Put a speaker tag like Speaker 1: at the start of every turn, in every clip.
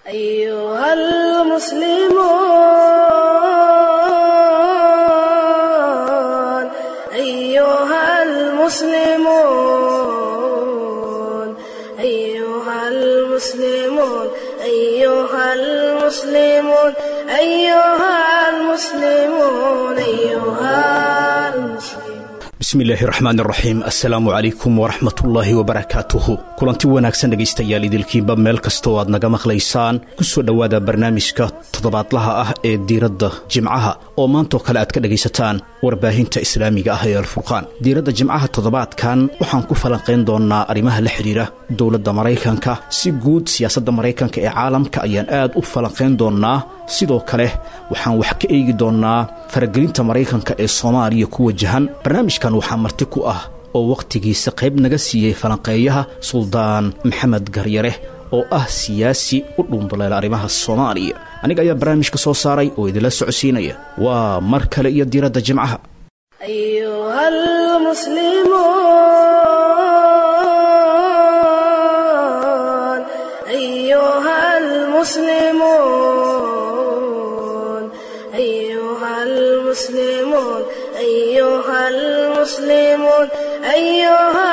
Speaker 1: أيها المسلمون أيها المسلمون أيها المسلمون أيها المسلمون أيها المسلمون أيها المسلمون
Speaker 2: bismillaahi raxmaan raxiim assalaamu calaykum waraxmatullaahi wabarakaatuhu kulanti wanaagsan dhegaystayaal idilkiinba meel kasta oo aad naga maqlaysaan ku soo dhowaada barnaamijka toddobaadlaha ah ee diiradda jimcaha oo maantoo kale aad ka dhegaysataan warbaahinta islaamiga ah ee alfurqaan diiradda jimcaha toddobaadkan waxaan ku falanqayn doonnaa arrimaha la xidhiira dowladda maraykanka si guud siyaasadda maraykanka ee caalamka ayaan aad u falanqayn doonnaa sidoo kale waxaan wax ka eegi doonnaa faragelinta maraykanka ee soomaaliya ku wajahan barnaamijkan waxaa marti ku ah oo wakhtigiisa qayb naga siiyey falanqeeyaha suldaan maxamed garyare oo ah siyaasi u dhuunduleela arrimaha soomaaliya aniga ayaa barnaamijka soo saaray oo idinla socodsiinaya waa mar kale iyo diiradda jimcaha
Speaker 1: أيها المسلمون أيها المسلمون أيها المسلمون أيها المسلمون أيها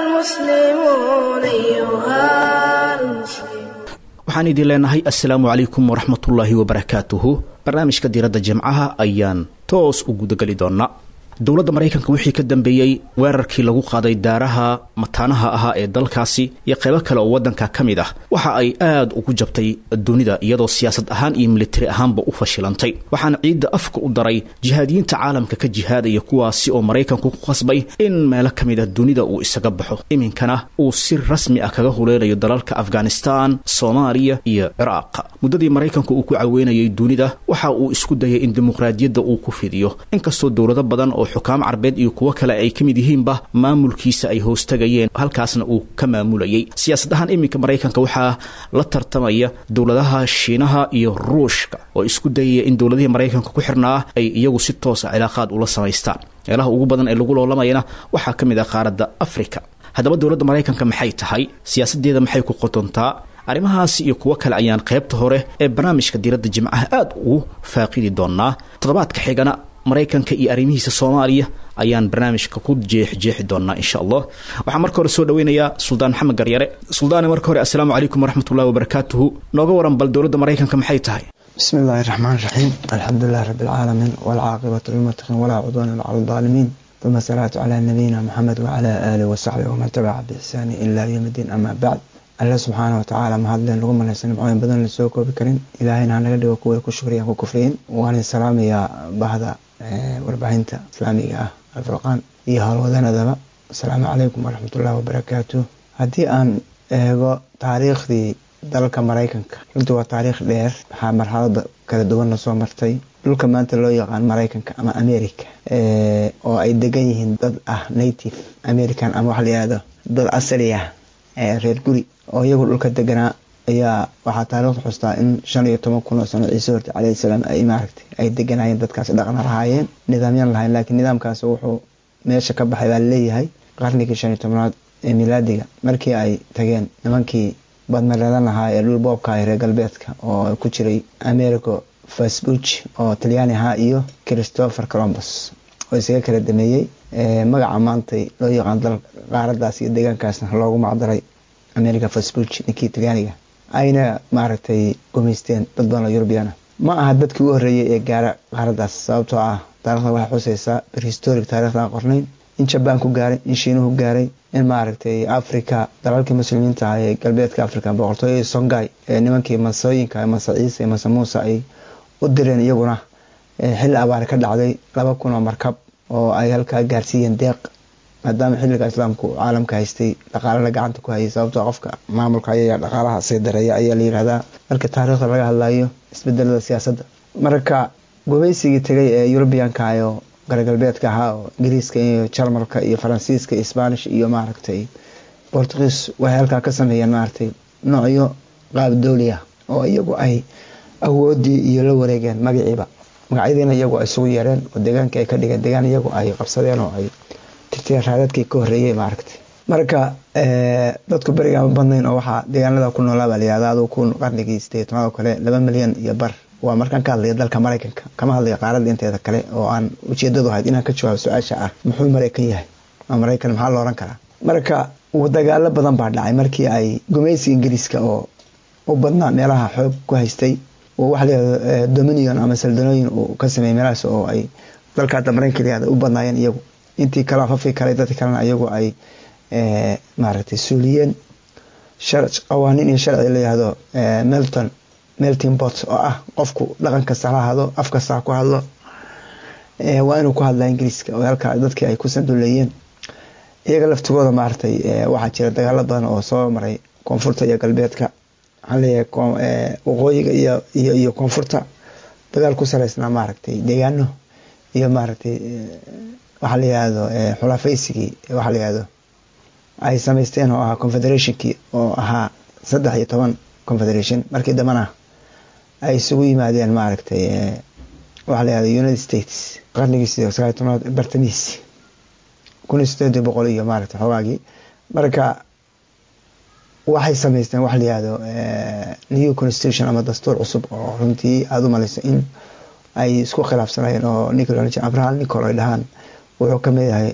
Speaker 1: المسلمون أيها المسلمون
Speaker 2: waxaan idin leenahay assalaamu calaykum waraxmatullaahi wabarakaatuhu barnaamijka diiradda jimcaha ayaan toos u gudageli doonnaa dowladda maraykanka wixii ka dambeeyey weerarkii lagu qaaday daaraha mataanaha ahaa ee dalkaasi iyo qaybo kale oo waddanka ka mid ah waxa ay aad ugu jabtay dunida iyadoo siyaasad ahaan iyo militari ahaanba u fashilantay waxaana ciidda afka u daray jihaadiyiinta caalamka ka jihaadaya kuwaasi oo maraykanku ku qasbay in meelo ka mid ah dunida uu isaga baxo iminkana uu si rasmi ah kaga huleelayo dalalka afghanistan soomaaliya iyo ciraaq muddadii maraykanku uu ku caweynayay dunida waxa uu isku dayay in dimuqraadiyadda uu ku fidiyo inkastoo dowlado badan oo xukaam carbeed iyo kuwo kale ay ka mid yihiinba maamulkiisa ay hoostagayeen halkaasna uu ka maamulayay siyaasad ahaan iminka maraykanka waxaa la tartamaya dowladaha shiinaha iyo ruushka oo isku dayaya in dowladihii maraykanka ku xirnaa ay iyagu si toosa cilaaqaad ula samaystaan meelaha ugu badan ee lagu loolamayana waxaa ka mid ah qaaradda afrika haddaba dowladda maraykanka maxay tahay siyaasaddeeda maxay ku qotontaa arrimahaasi iyo kuwo kale ayaan qaybta hore ee barnaamijka diiradda jimcaha aad ugu faaqidi doonnaa toddobaadka xigana maraykanka iyo arrimihiisa soomaaliya ayaan barnaamijka ku jeexjeexi doonnaa insha allah waxaan marka hore soo dhaweynayaa suldaan maxamed garyare suldaane marka hore assalaamu calaykum waraxmatullahi wabarakaatuhu nooga waran bal dowladda maraykanka maxay tahay
Speaker 3: بسم الله الرحمن الرحيم الحمد لله رب العالمين والعاقبة للمتقين ولا عدوان على الظالمين ثم الصلاة على نبينا محمد وعلى آله وصحبه ومن تبع بإحسان إلا يوم الدين أما بعد الله سبحانه وتعالى ما هدلين لغم الله سنة معين بدن لسوكو بكرين إلهينا هنقل دي وكوي كشكريا وكفرين وأنا السلام يا بهذا warbaahinta islaamiga ah alfurqaan iyo howlwadanadaba asalaamu calaykum waraxmatullahi wabarakaatu haddii aan eego taariikhdii dalka maraykanka runtii waa taariikh dheer waxaa marxalada kala duwanna soo martay dhulka maanta loo yaqaan maraykanka ama america oo ay degan yihiin dad ah native american ama waxa la yihahdo dad asali ah reer guri oo iyagu dhulka deganaa ayaa waxaa taariikhda xustaa in shan iyo toban kun oo sano ciise horte calayhi salaam ay maaragtay ay deganayeen dadkaasi dhaqna lahaayeen nidaamyan lahayen laakiin nidaamkaasi wuxuu meesha ka baxay baa laleeyahay qarnigii shan iyo tobnaad ee milaadiga markii ay tageen nimankii badmareedan lahaa ee dhul boobka ah reer galbeedka oo ku jiray americo fasbuch oo talyaani ahaa iyo christopher colombus oo isaga kala dameeyey magaca maantay loo yaqaan dal qaaradaas iyo deegaankaasna loogu macdaray america fasbuch ninkii talyaaniga ayna maaragtay gumaysteen dad badan oo yurubiyaana ma aha dadkii u horreeyey ee gaara qaaradaas sababtoo ah taarikhda waxay xuseysaa prehistoric taarikhda aan qornayn in jabaan ku gaaray in shiinuhu gaaray in maaragtay africa dalalkii muslimiinta ah ee galbeedka africa boqortooyadii songai ee nimankii masooyinka mase ciise iyo mase muuse ay u direen iyaguna xilli abaare ka dhacday laba kun oo markab oo ay halkaa gaarsiiyeen deeq maadaama xilliga islaamku caalamka haystay dhaqaalana gacanta ku hayay sababtoo qofka maamulka ayaya dhaqaalaha sii dareeya ayaa la yihahdaa marka taariikhda laga hadlayo isbedelada siyaasadda marka gumaysigii tegay ee yurubiyanka oo garagalbeedka ahaa oo ingiriiska iyo jarmalka iyo faransiiska iyo spanish iyo maaragtay bortugiis waxay halkaa ka sameeyeen maaragtay noocyo qaab dowli ah oo iyagu ay awoodii iyo la wareegeen magaciiba magacyadiina iyagu ay isugu yeereen oo deegaankii ay ka dhigeen deegaan iyagu ay qabsadeen oo ay tirteen raadadkii ka horreeyey maaragtay marka dadku beriga ma badnayn oo waxaa deegaanada ku noolaa baa layihahda aduu ku qarnigii sideed tobnaad oo kale laba milyan iyo bar waa markaan ka hadlaya dalka maraykanka kama hadlaya qaaradda inteeda kale oo aan ujeedadu ahayd inaan ka jawaabo su-aasha ah muxuu maraykan yahay ama maraykan maxaa la oran karaa marka dagaalo badan baa dhacay markii ay gumaysi ingiriiska oo u badnaa meelaha xoog ku haystay oo waxa layihahdo dominion ama saldonooyin uu ka sameeyey meelahaas oo ay dalka hadda maraykanka layihahda u badnaayeen iyagu intii kale fafi kale dadka kalena iyagu ay maaragtay suuliyeen qawaaniin iyo sharci layihahdo melton melting bot oo ah qofku dhaqan kasta ha hado af kasta ha ku hadlo waa inuu ku hadlaa ingiriiska oo halka dadkii ay ku sanduleeyeen iyaga laftigooda maaragtay waxaa jira dagaalo badan oo soo maray koonfurta iyo galbeedka waxaan leeyahay waqooyiga iyo iyo iyo koonfurta dagaal ku saleysnaa maaragtay deegaano iyo maaragtay waxaa la yihahdo xulafaysigii waxaa la yihahdo ay samaysteen oo ahaa confederationkii oo ahaa saddex iyo toban confederation markii dambana ay isugu yimaadeen maaragtay waxaa la yihahdo united states qarnigii sidee sagaal iyo tobnaad bartamiis kun iyo sideed boqol iyo maaragtay xoogaagii marka waxay samaysteen waxa la yihahdo new constitution ama dastuur cusub oo runtii aada u malayso in ay isku khilaafsanayeen oo nicol abraham nicol ay dhahaan wuxuu kamid yahay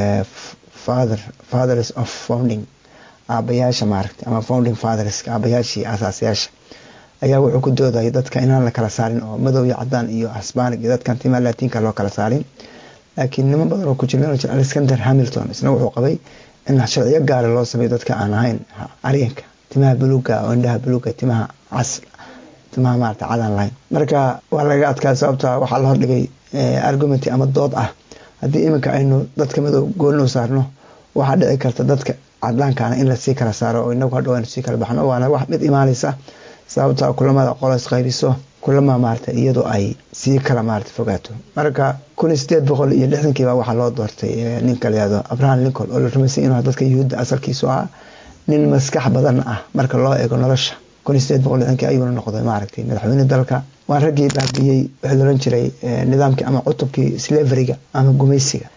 Speaker 3: father fathers of founding aabayaasha maaragtay ama founding fatherska aabayaashii asaasayaasha ayaa wuxuu ku doodayay dadka inaan la kala saarin oo madow iyo cadaan iyo hisbaanig iyo dadkan timaa laatiinka loo kala saarin laakiin niman badan oo ku jira alexander hamilton isna wuxuu qabay in sharciyo gaara loo sameeyo dadka aan ahayn aryanka timaha buluuga oo indhaha buluuga timaha cas timaha maarata cadaan lahayn marka waa laga adkaa sababta waxaa la hordhigay argumenti ama dood ah haddii iminka aynu dadka madow goolinu saarno waxaa dhici karta dadka cadaankaana in lasii kala saaro oo inagu hadhow aynu sii kala baxno waana wax mid imaanaysa sababta kulamada qolos qaybiso kulama maarata iyadoo ay sii kala maarata fogaato marka kun iyo sideed boqol iyo lixdankiiba waxaa loo doortay ninka layihahdo abraham lincoln oo la rumaysay inuu dadka yuhuudda asalkiisu ahaa nin maskax badan ah marka loo eego nolosha kun iyo sideed boqol lixdankii ayuuna noqday maaragtay madaxweyne dalka waa raggii baabiyey wixii loran jiray nidaamkii ama cutubkii slaveriga ama gumaysiga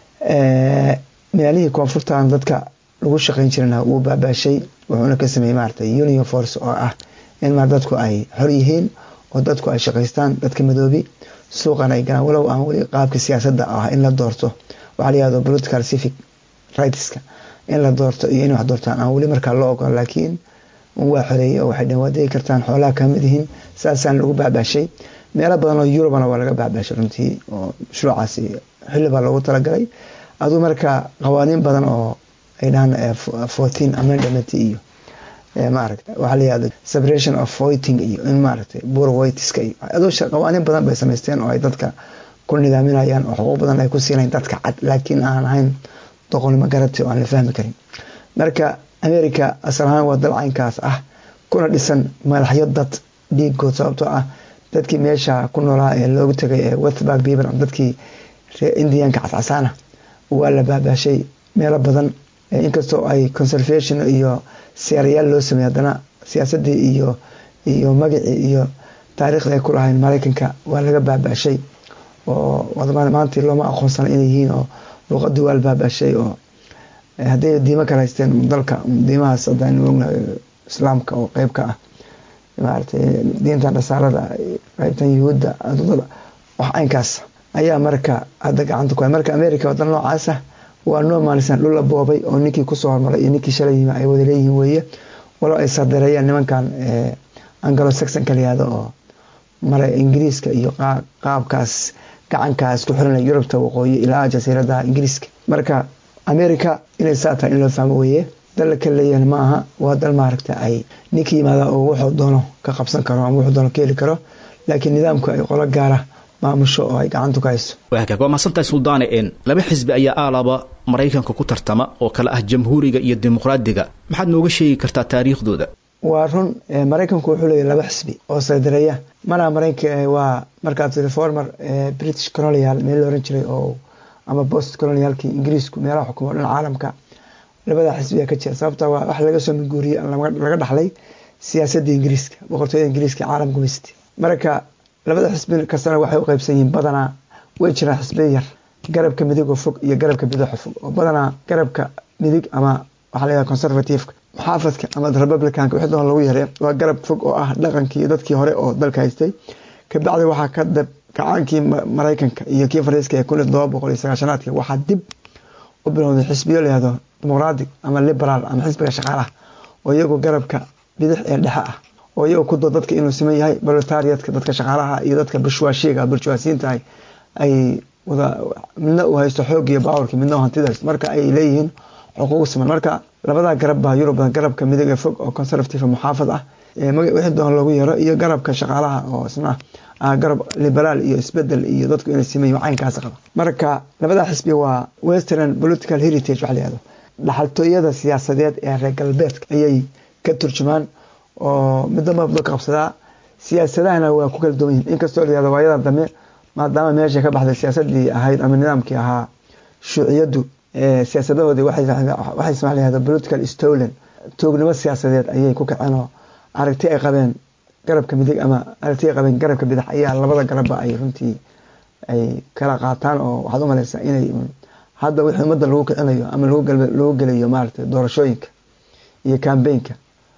Speaker 3: meelihii koonfurtan dadka lagu shaqayn jirana wuu baabaashay wuxuuna ka sameeyey maaragtay union force oo ah in maar dadku ay xor yihiin oo dadku ay shaqaystaan dadka madoobi suuqan ay galaan walow aan weli qaabka siyaasadda ah in la doorto waxaa la yihahdo political civic rightska in la doorto iyo in wax doortaan aan weli markaa loo ogolo laakiin waa xoreeyey oo waxay dheen waa degi kartaan xoolaha kamid yihiin saasaan lagu baabaashay meelo badan oo yurubana waa laga baabaashay runtii oo mashruucaasi xilli baa loogu talagalay aduu marka qawaaniin badan oo ay dhahaan fourteen amendament iyo maaragta waxaa la yihahdo separation of voiting iyo in maaragtay bur voitiska iyo aduu qawaaniin badan bay samaysteen oo ay dadka ku nidaaminayaan oo xuquuq badan ay ku siinayn dadka cad laakiin aan ahayn doqonnimo garati oo aan la fahmi karin marka america asal ahaan waa dal caynkaas ah kuna dhisan madaxyo dad dhiigood sababtoo ah dadkii meesha ku noolaa ee loogu tagay ee westburg people dadkii ree indianka cascasaana waa la baabaashay meelo badan inkastoo ay conservation iyo seerayaal loo sameey haddana siyaasadii iyo iyo magacii iyo taariikhda ay ku lahayn maraykanka waa laga baabaashay oo maantii looma aqoonsana inay yihiin oo luuqadii waa la baabaashay oo hadday diimo kala haysteen dalka diimahaas hadaan ognahay islaamka oo qeyb ka ah maaragtay diinta nasaarada qeybtan yuhuudda wax caynkaas ayaa marka hadda gacanta ku hay marka america wadan noocaasa waa noo maalisan dhul la boobay oo ninkii kusoo hormaray iyo ninkii shalay yimi ay wada leeyihiin weeye walow ay sardareeyaan nimankan angalo saxonka layihahdo oo mara ingiriiska iyo qaabkaas gacankaas ku xiranaya yurubta waqooyi ilaa jasiiradaha ingiriiska marka america inay saa tahay in loo fahmo weeye dal ka leeyahan ma aha waa dal maaragta ay ninka yimaada oo wuxuu doono ka qabsan karo ama wuxuu doono ka heli karo laakiin nidaamku ay qolo gaara maamusho oo ay gacantu ka hayso
Speaker 2: waagaag waa mahadsantahay suldaane en laba xisbi ayaa aalaba maraykanka ku tartama oo kale ah jamhuuriga iyo dimuqraadiga maxaad nooga sheegi kartaa taariikhdooda
Speaker 3: waa run maraykanku wuxuu leeyahy laba xisbi oo saydareeya maraha maraykanka waa markaad reformer british colonial meel la oran jiray oo ama post colonialkii ingiriisku meelaha xukumo dhan caalamka labada xisbiyaa ka jira sababta waa wax laga soo minguuriyey laga dhaxlay siyaasadda ingiriiska boqortooyada ingiriiska caalam gumaysta marka labada xisbi kastana waxay u qeybsan yihiin badanaa way jiraan xisbiya yar garabka midig oo fog iyo garabka bidixo fog oo badanaa garabka midig ama waxaa la yihahda conservativeka muxaafadka ama republicanka wixii doon lagu yaree waa garab fog oo ah dhaqankii dadkii hore oo dalka haystay kabacdi waxaa ka dab kacaankii maraykanka iyo kii fariiska ee kun iyo todoba boqol iyo sagaashanaadki waxaa dib u bilowday xisbiyo layihahdo dimuqratic ama liberaal ama xisbiga shaqaalaha oo iyagu garabka bidix ee dhexe ah oo iyagu ku doo dadka inuu siman yahay proletariatka dadka shaqaalaha iyo dadka bushwaashiga burjwaasiinta ay wada midna uu haysto xoog iyo bawarki midna u hantida haysto marka ay leeyihiin xuquuq siman marka labadaa garab baa yurub garabka midig ee fog oo conservative muxaafad ah wixii doon lagu yaro iyo garabka shaqaalaha oo isna ah garab liberaal iyo isbedel iyo dadku inay siman yihin caynkaas qaba marka labadaa xisbi waa western political heritage waxa la yihahdo dhaxaltooyada siyaasadeed ee reer galbeedka ayay ka turjumaan oo midda mabda qabsadaa siyaasadahana waa ku kala duwan yihin inkastoo la yihahdo waayada dambe maadaama meesha ka baxday siyaasadii ahayd ama nidaamkii ahaa shuuciyadu siyaasadahoodii waxay smaa layahda political stolen toognimo siyaasadeed ayay ku kaceen oo aragti ay qabeen garabka midig ama aragti ay qabeen garabka bidix ayaa labada garabba ay runtii ay kala qaataan oo waxaad u malaysaa inay hadda wixii ummadda lagu kicinayo ama lagu gelayo maaragtay doorashooyinka iyo cambaynka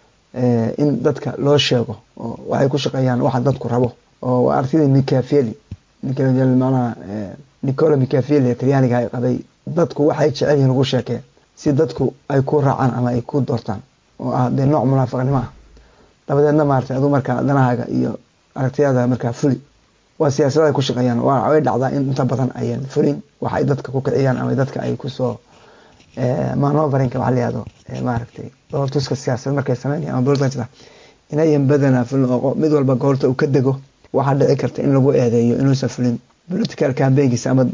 Speaker 3: in dadka loo sheego oo waxay ku shaqeeyaan waxa dadku rabo oo waa aragtidii micafeli manaha nicola micafeli talyaaniga ay qabay dadku waxay jecel yihiin lagu sheekee si dadku ay ku raacaan ama ay ku doortaan oo ah dee nooc munaafiqnimo ah dabadeedna maarata aduu markaa danahaaga iyo aragtiyada markaa fuli waa siyaasada ay ku shaqeeyaan way dhacdaa in inta badan ayan fulin wax ay dadka ku kiciyaan ama dadka ay kusoo manoverinka waxa layihahdo maaragtay doortuska siyaasad markay sameynaya ama bolta inayan badanaa fulin oo mid walba goorta uu ka dego waxaa dhici karta in lagu eedeeyo inuusan fulin political cambaynkiisa ama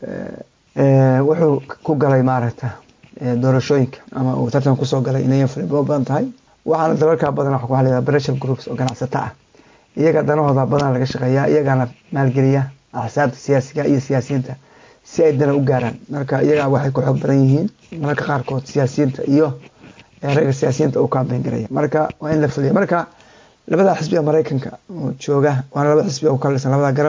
Speaker 3: wuxuu ku galay maaragta doorashooyinka ama uu tartan kusoo galay inayan fulin ba badan tahay waxaana dalalka badan waa la pressure groups oo ganacsata ah iyaga danahooda badan laga shaqeeya iyagana maalgeliya axsaabta siyaasiga iyo siyaasiyiinta si ay dana u gaaraan marka iyaga waxay ku xoog badan yihiin mararka qaarkood siyaasiyiinta iyo ragga siyaasiyiinta u kambayn garaya marka waa in la fuliya marka labada xisbiga maraykanka oo jooga waana laba xisbi oo kalisan labada garab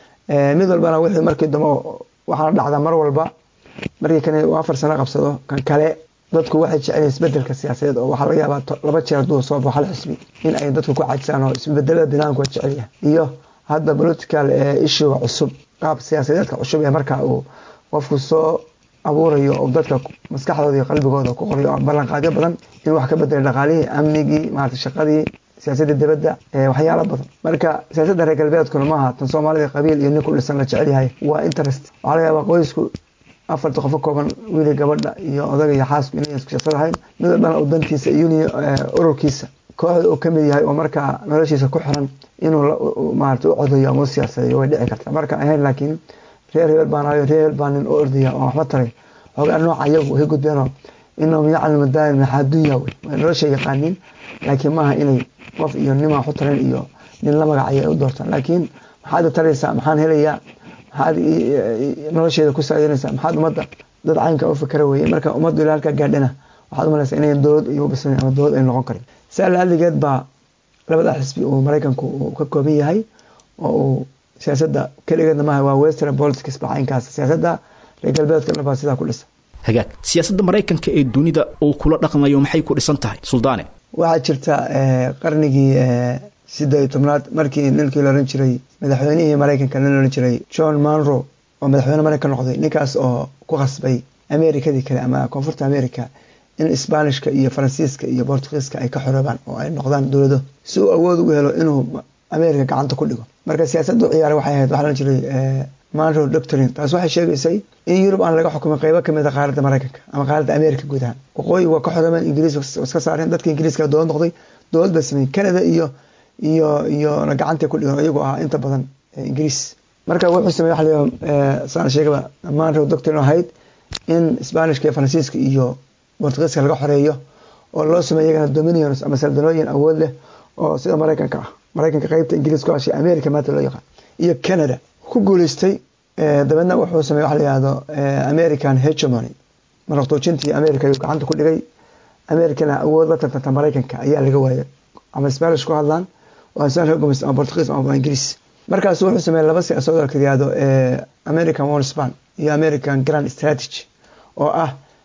Speaker 3: mid walbana wixii markii dambe waxaana dhacdaa mar walba markii kan uu afar sano qabsado kan kale dadku waxay jecel isbedelka siyaasadeed oo waxaa laga yaabaa laba jeer hadduu soo baxo hal xisbi in ay dadku ku cajisaan oo isbedelada binaanku waa jecel yahay iyo hadda political issuega cusub qaab siyaasadeedka cusub ee marka uu qofku soo abuurayo oo dadka maskaxdooda iyo qalbigooda ku qorayo ballanqaadyo badan in wax ka bedelay dhaqaalihii amnigii maarata shaqadii siyaasadda dibadda waxyaalo badan marka siyaasadda reer galbeedkuna maaha tan soomaalida qabiil iyo nin ku dhisan la jecel yahay waa interest waxaa laga yaabaa qoysku afarta qofo kooban wiili gabadha iyo odaga iyo xaasku inay isku shaqsad ahayn mid walbana uu dantiisa iyo ururkiisa kooxda uu kamid yahay oo markaa noloshiisa ku xiran inuu maarata u codayo ama u siyaasadeeyo way dhici kartaa marka ahayn laakiin reer hebel baan ayo reer hebel baan nin u ordaya oo waxba taray xoogaa nooca iyagu way gudbeenoo inahum yaclamu daa'im maxaa dunya wey way nolosha yaqaaniin laakiin maaha inay qof iyo nima waxu taran iyo nin la magacaya ay u doortaan laakiin maxaad taraysaa maxaan helayaa maxaad nolosheeda ku saayanaysaa maxaad ummadda dad caynka u fikra weye marka ummaddu ilaa halkaa gaadhana waxaad umalaysaa inayan dowlad iyo ubisnayn ama dowlad ay noqon karin saa laaligeed baa labada xisbi uu maraykanku uu ka kooban yahay oo uu siyaasadda keligeedna maaha waa western politics baa caynkaas siyaasadda reer galbeedkana baa sidaa ku dhisa
Speaker 2: hagaag siyaasadda maraykanka ee dunida uu kula dhaqmayo maxay ku dhisan tahay suldaane
Speaker 3: waxaa jirta qarnigii sideed iyo tobnaad markii ninkii la ohan jiray madaxweynihii maraykanka nin ohan jiray john monro oo madaxweyne maraykan noqday ninkaas oo ku qasbay amerikadii kale ama koonfurta america in sbaanishka iyo faransiiska iyo bortugiiska ay ka xoroobaan oo ay noqdaan dowlado si uu awood ugu helo inuu america gacanta ku dhigo marka siyaasaddu ciyaara waxay ahayd waxaa la jiray monro doctrine taas waxay sheegaysay in yurub aan laga xukumay qeybo kamid a qaaradda maraykanka ama qaaradda america guud ahaan waqooyi waa ka xoroobeen ingiriis iska saareen dadka ingiriiska dowlad noqday dowlad ba sameeyey canada iyo iyo iyona gacantay ku dhigan iyagu ahaa inta badan ingiriis marka wuxuu samey waxa la saan sheegaba monro doctrine ahayd in sbaanishka iyo faransiiska iyo bortugiiska laga xoreeyo oo loo sameeyo iyagana dominions ama saldanooyin awood leh oo sida maraykanka ah maraykanka qeybta ingiriis ku hashay america maanta loo yaqaan iyo canada ku guuleystay dabeedna wuxuu samey waxa la yihahdo american hegemony maraqtoojintii america ayuu gacanta ku dhigay americana awood la tartanta maraykanka ayaa laga waayay ama spanish ku hadlaan waa spanish gumaysta ama portugiis ama ingiriis markaas wuxuu sameeyey laba siyaasadood la yihahdo american one span iyo american grand strategy oo ah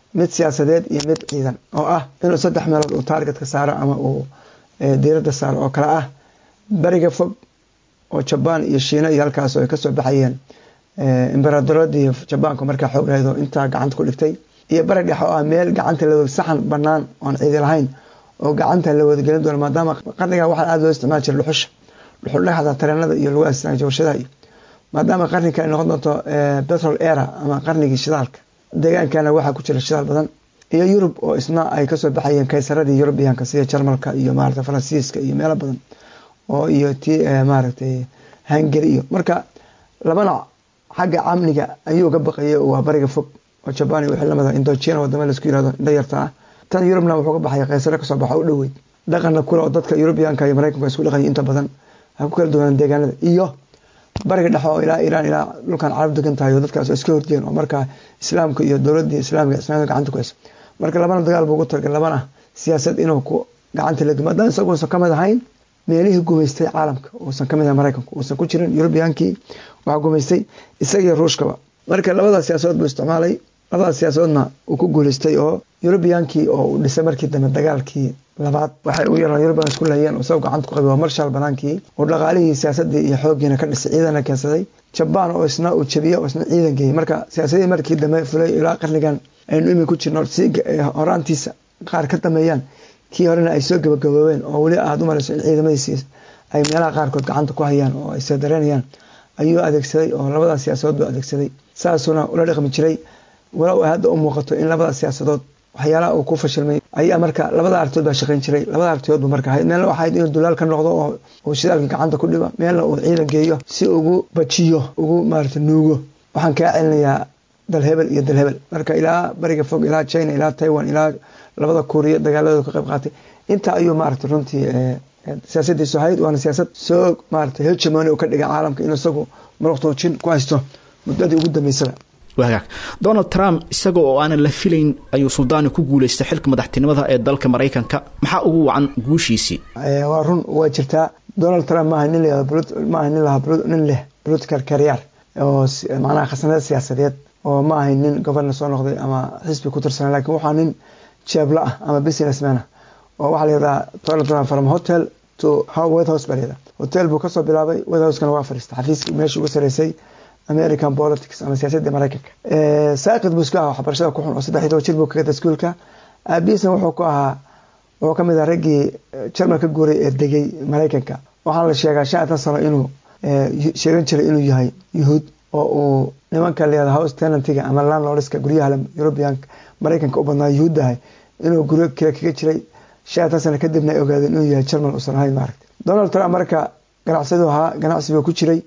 Speaker 3: mid siyaasadeed iyo mid ciidan oo ah inuu saddex meelood uu taargetka saaro ama uu diiradda saaro oo kale ah beriga fog oo jabaan iyo shiina iyo halkaas ay kasoo baxayeen imberadoradii jabaanku markaa xoog lahaydo intaa gacanta ku dhigtay iyo bari dhex oo ah meel gacanta la saxan banaan oon ciidi lahayn oo gacanta la wadagelin doono maadaama qarniga waxaa aada loo isticmaali jiray dhuxusha dhuxul dhexda tareenada iyo lagu aasinayo warshadaha iyo maadaama qarninka ay noqon doonto petrol era ama qarnigii shidaalka deegaankana waxaa ku jira shidaal badan iyo yurub oo isna ay kasoo baxayeen kaysaradii yurubiyanka sida jarmalka iyo maarata faransiiska iyo meelo badan oo iyo ti maaragtay hungary iyo marka labana xagga amniga ayuu ga baqayay waa bariga fog oo jabaan iyo wixii lamida indochina wadama laisku yirahdo indho yarta ah tan yurubna wuxuu ka baxaya kaysare kasoo baxa u dhoweyd dhaqanna kule oo dadka yurubiyanka iyo maraykanka isku dhaqaya inta badan ha ku kala duwanaan deegaanada iyo bariga dhexe oo ilaa iiraan ilaa dhulkan carab degan tahay oo dadkaas iska horjeen oo markaa islaamka iyo dowladii islaamiga ismaamida gacanta ku hayso marka labana dagaal buu ugu talagalay labana siyaasad inuu ku gacanta la dumo haddaan isagu uusan kamid ahayn meelihii gumaystay caalamka uusan kamid ahayn maraykanku uusan ku jirin yurubiyankii waxaa gumaystay isagiyo ruushkaba marka labadaas siyaasadood buu isticmaalay labadaas siyaasadoodna uu ku guuleystay oo yurubiyankii oo uu dhisay markii dambe dagaalkii labaad waxay u yaraan yurubiyan isku lahayeen oo isagoo gacanta ku qabay waa marshal banaankii oo dhaqaalihii siyaasadii iyo xooggiina ka dhisay ciidana keensaday jabaan oo isna uu jabiye oo isna ciidan geeyey marka siyaasadii markii dambe fulay ilaa qarnigan aynu imi ku jirno si horaantiisa qaar ka dameeyaan kii horena ay soo gabagaboobeen oo weli aada u malayso in ciidamadiisi ay meelaha qaarkood gacanta ku hayaan oo ay seedareynayaan ayuu adeegsaday oo labadaas siyaasadood buu adeegsaday saasuna ula dhaqmi jiray walow ay hadda u muuqato in labadaas siyaasadood waxyaalaha uu ku fashilmay ayaa marka labada aragtood baa shaqayn jiray labada aragtood buu marka ahayd meelna waxaa ahayd inuu dulaal ka noqdo oo uu shidaalkii gacanta ku dhibo meelna uu ciidan geeyo si ugu bajiyo ugu maarata nuugo waxaan kaa celinayaa dal hebel iyo dal hebel marka ilaa bariga fog ilaa china ilaa taiwan ilaa labada kuuriya dagaaladooda ka qayb qaatay intaa ayuu maarata runtii siyaasadiisu ahayd waana siyaasad soo maarata hegemony uu ka dhigay caalamka inuu isagu muruqtoojin ku haysto muddadii ugu dambeysaba
Speaker 2: wagaag donald trump isaga oo aanan la filayn ayuu suldaani ku guuleystay xilka madaxtinimada ee dalka maraykanka maxaa ugu wacan guushiisii
Speaker 3: waa run waa jirtaa donald trump maaha nin maaha nin lahaa nin leh political career oo macnaha khasnada siyaasadeed oo ma ahayn nin governor soo noqday ama xisbi ku tirsana lakin waxaa nin jeebla ah ama businessman ah oo waxaa layihahdaa donald trump from hotel to white house baa layihahda hotel buu kasoo bilaabay white house-kana waa fariistay xafiiskii meesha ugu sareysay american politics ama siyaasadii maraykanka saaqid buu iska aha waxbarashada ku xun oo saddex iyo toban jir buu kagatay iskuolka aabihiisna wuxuu ku ahaa wuxuu kamid ahaa raggii jarmal ka guuray ee degay maraykanka waxaana la sheegaa shan tan sano inuu sheegan jiray inuu yahay yuhuud oo uu nimanka layihahdo house tenantiga ama landlordska guryaha european maraykanka u badnaa yuhuud ahay inuu guryo kale kaga jiray shan tan sano kadibna ay ogaadeen inuu yahay jarmal uusan ahayn maaragta donald trump marka ganacsadu ahaa ganacsi buu ku jiray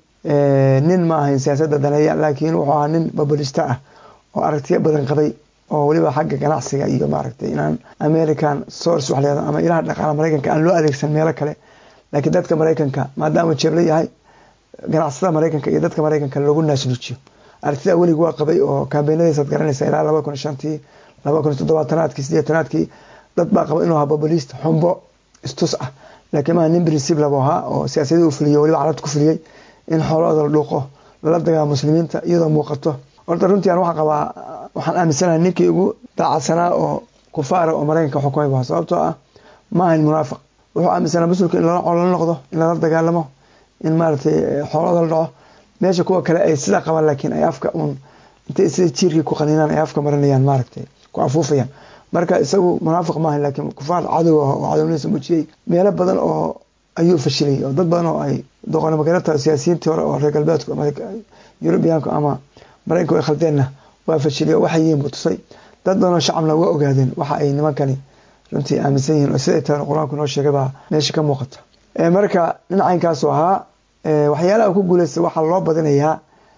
Speaker 3: nin ma ahayn siyaasadda daneeya laakiin wuxuu ahaa nin babulista ah oo aragtiyo badan qabay oo weliba xagga ganacsiga iyo maaragtay inaan american source wax leedo ama ilaha dhaqaala maraykanka aan loo adeegsan meelo kale laakiin dadka maraykanka maadaama jeebla yahay ganacsada maraykanka iyo dadka maraykanka lagu naasnuujiyo aragtida welig waa qabay oo kaambeenadiisaad garanaysa ilaa laba kun shantii laba kun toddobaatanaadkii sideetanaadkii dad baa qaba inuu ahaa babulist xumbo istus ah laakiin maaha nin principlab ahaa oo siyaasadii u fuliyey weliba carabta ku fuliyey in xoolahooda la dhuuqo lala dagaalo muslimiinta iyadoo muuqato horta runtii aan waxaan qabaa waxaan aaminsanahay ninkii ugu daacadsanaa oo kufaara oo maraykanka xukumay baa sababtoo ah ma ahayn munaafiq wuxuu aaminsanaa muslimka in lala cololo noqdo in lala dagaalamo in maaragtay xoolahooda la dhaco meesha kuwa kale ay sidaa qabaan laakiin ay afka uun intay sida jiirkii ku qaninaan ay afka marinayaan maaragtay ku afuufayaan marka isagu munaafiq maaha laakiin kufaar cadow ah oo cadownimadiisa muujiyey meelo badan oo ayuu fashilay oo dad badan oo ay doqona magarata siyaasiyiintii hore oo reer galbeedku ama yurubiyaanku ama maraykanku ay khaldeenna waa fashilay oo waxay yihiin buu tusay dad badan oo shacabna waa ogaadeen waxa ay nimankani runtii aaminsan yihiin oo siday tahay qur-aanku noo sheegay baa meesha ka muuqata marka dhinacaynkaasuu ahaa waxyaalaha ku guuleystay waxaa loo badinayaa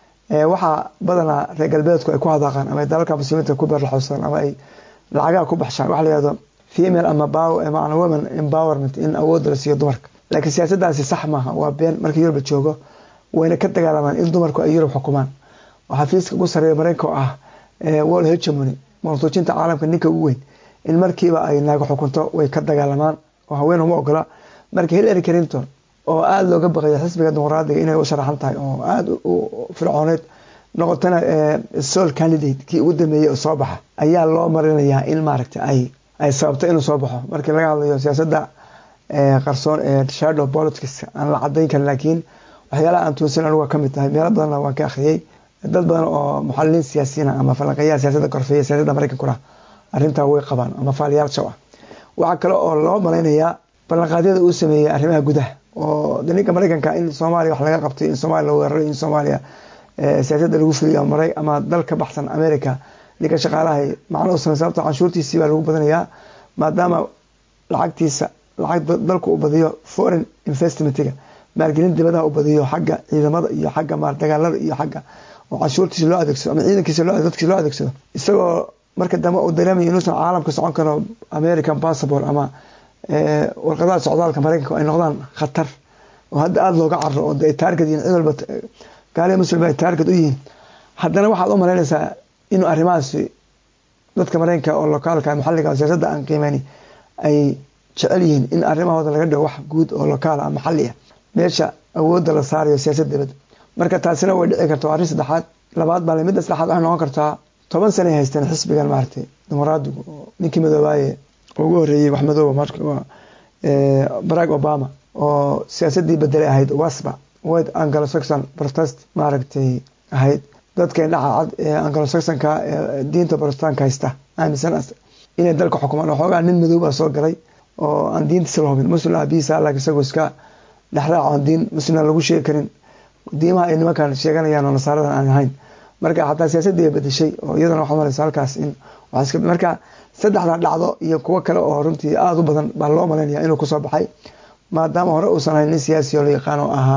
Speaker 3: waxaa badanaa reer galbeedku ay ku hadaaqaan ama ay dalalka muslimiinta ku beerlaxowsadaan ama ay lacagaha ku baxshaan waxa la yihahdo female ama macna women empowerment in awoodda la siiyo dumarka laakiin siyaasaddaasi sax maaha waa been marka yurub la joogo wayna ka dagaalamaan in dumarku ay yurub xukumaan oo xafiiska ugu sareeya maraykanka oo ah world hegemony maqsuujinta caalamka ninka ugu weyn in markiiba ay naago xukunto way ka dagaalamaan oo haween uma ogola marka hillary clinton oo aada looga baqaya xisbiga dimuqraadiga inay u sharaxan tahay oo aada u fircooneyd noqotana sol candidate kii ugu dambeeyey oo soo baxa ayaa loo marinayaa in maaragta ay ay sababto inuu soo baxo markii laga hadlayo siyaasadda qarsoon ee shadow politics aan la cadayn karin laakiin waxyaalaha aan tuunsan anuga ka mid tahay meelo badanna waan ka akhriyey dad badan oo muxaliliin siyaasiyiin ama falanqeeyaha siyaasadda korfeeya siyaasadda maraykankuna arrintaa way qabaan ama faaliyaal shaw ah waxaa kale oo loo malaynayaa ballanqaadyada uu sameeyey arrimaha gudaha oo ninka maraykanka in soomaaliya wax laga qabtay in soomaaliya la weeraray in soomaaliya siyaasadda lagu fuliyo maray ama dal ka baxsan america ninka shaqaalahay macno u samey sababto canshuurtiisii baa lagu badanayaa maadaama lacagtiisa lacag dalku u badiyo foreign investmentiga maalgelin dibadaha u badiyo xagga ciidamada iyo xagga maar dagaalada iyo xagga oo canshuurtiisa loo adeegsado ama ciidankiisa dadkiisa loo adeegsado isagoo marka dambe uu dareemayo inuusan caalamka socon karo american passport ama warqadaha socdaalka maraykanka ay noqdaan khatar oo hadda aada looga caro oo ay taarget yihiin cid walba gaaliya muslim ay taarget u yihiin haddana waxaad u malaynaysaa inuu arrimahaasi dadka maraykanka oo lokaalka maxalliga siyaasadda aan qiimeyni ay jecel yihiin in arrimahooda laga dhigo wax guud oo lokaal ah maxalli ah meesha awoodda la saarayo siyaasad dibadda marka taasina way dhici karta waa arrin saddexaad labaad baa midda saddexaad waxay noqon kartaa toban sana ay haysteen xisbigan maaragtay dimuqraadigu oo ninkii madoobaaye ugu horreeyey wax madooba marka waa barack obama oo siyaasaddii bedelay ahayd wasba white anglo saxon protest maaragtay ahayd dadka indhaca cad ee anglo saxonka ee diinta protestanka haysta aaminsan inay dalka xukumaan waxoogaa nin madooba soo galay oo aan diintiisa la hubin muslim abiisa laakiin isagoo iska dhexraac aan diin muslimna lagu sheegi karin diimaha ay nimankan sheeganayaan oo nasaaradan aan ahayn marka xataa siyaasadii ay bedeshay oo iyadana waxaa maraysa halkaas in marka saddexda dhacdo iyo kuwo kale oo runtii aada u badan baa loo malaynaya inuu kusoo baxay maadaama hore uusan ahayn nin siyaasi oo la yaqaan oo ahaa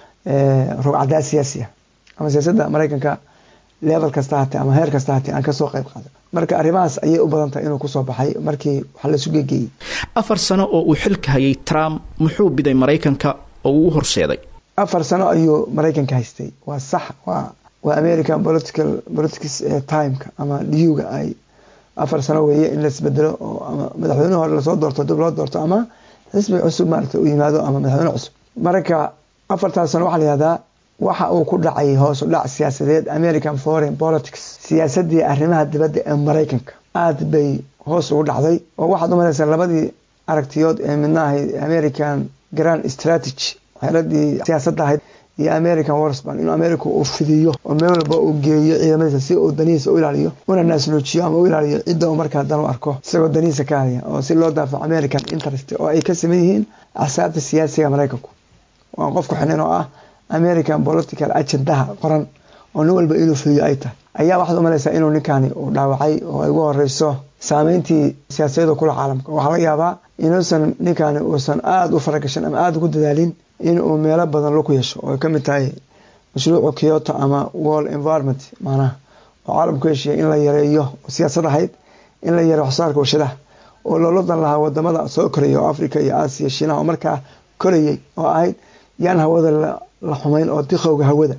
Speaker 3: rogcadaa siyaasi ah ama siyaasadda maraykanka level kasta hatee ama heer kasta hatee aan kasoo qayb qaaday marka arrimahaas ayay u badan tahay inuu kusoo baxay markii wax laysu gegeeyey
Speaker 2: afar sano oo uu xilka hayay trump muxuu biday maraykanka oo uu u horseeday
Speaker 3: afar sano ayuu maraykanka haystay waa sax waa waa american political politics timeka ama dhiyuga ay afar sano weeye in laisbedelo oo ama madaxweyne hore lasoo doorto dib loo doorto ama xisbi cusub maarata u yimaado ama madaxweyne cusub marka afartaas sano waxaa la yihahdaa waxa uu ku dhacay hoos u dhac siyaasadeed american foreign politics siyaasadii arrimaha dibadda ee maraykanka aada bay hoos ugu dhacday oo waxaad u malaysaa labadii aragtiyood ee midna ahayd american grand strategy xeeladii siyaasadda ahayd iyo american warsban inuu america uu fidiyo oo meel walba uu geeyo ciidamadiisa si uu danihiisa u ilaaliyo una naasnuujiyo ama u ilaaliyo cidda uu markaa dan u arko isagoo danihiisa ka haya oo si loo daafaco american interest oo ay ka saman yihiin axsaabta siyaasiga maraykanku waan qofku xinin oo ah american political agendaha qoran oo nin walba inuu fuliyo ay tahay ayaa waxaad u malaysaa inuu ninkani uu dhaawacay oo ay ugu horeyso saameyntii siyaasadeedu kula caalamka waxaa laga yaabaa inuusan ninkani uusan aada u faragashan ama aada ugu dadaalin inuu meelo badan laku yeesho oo ay ka mid tahay mashruucu kyoto ama world environment macnaha oo caalamku heshiya in la yareeyo siyaasad ahayd in la yareeyo waxsaarka warshadaha oo loola dan lahaa wadamada soo koraya oo africa iyo aasiya shiinaha oo markaa korayay oo ahayd yaan hawada la xumeyn oo diqowga hawada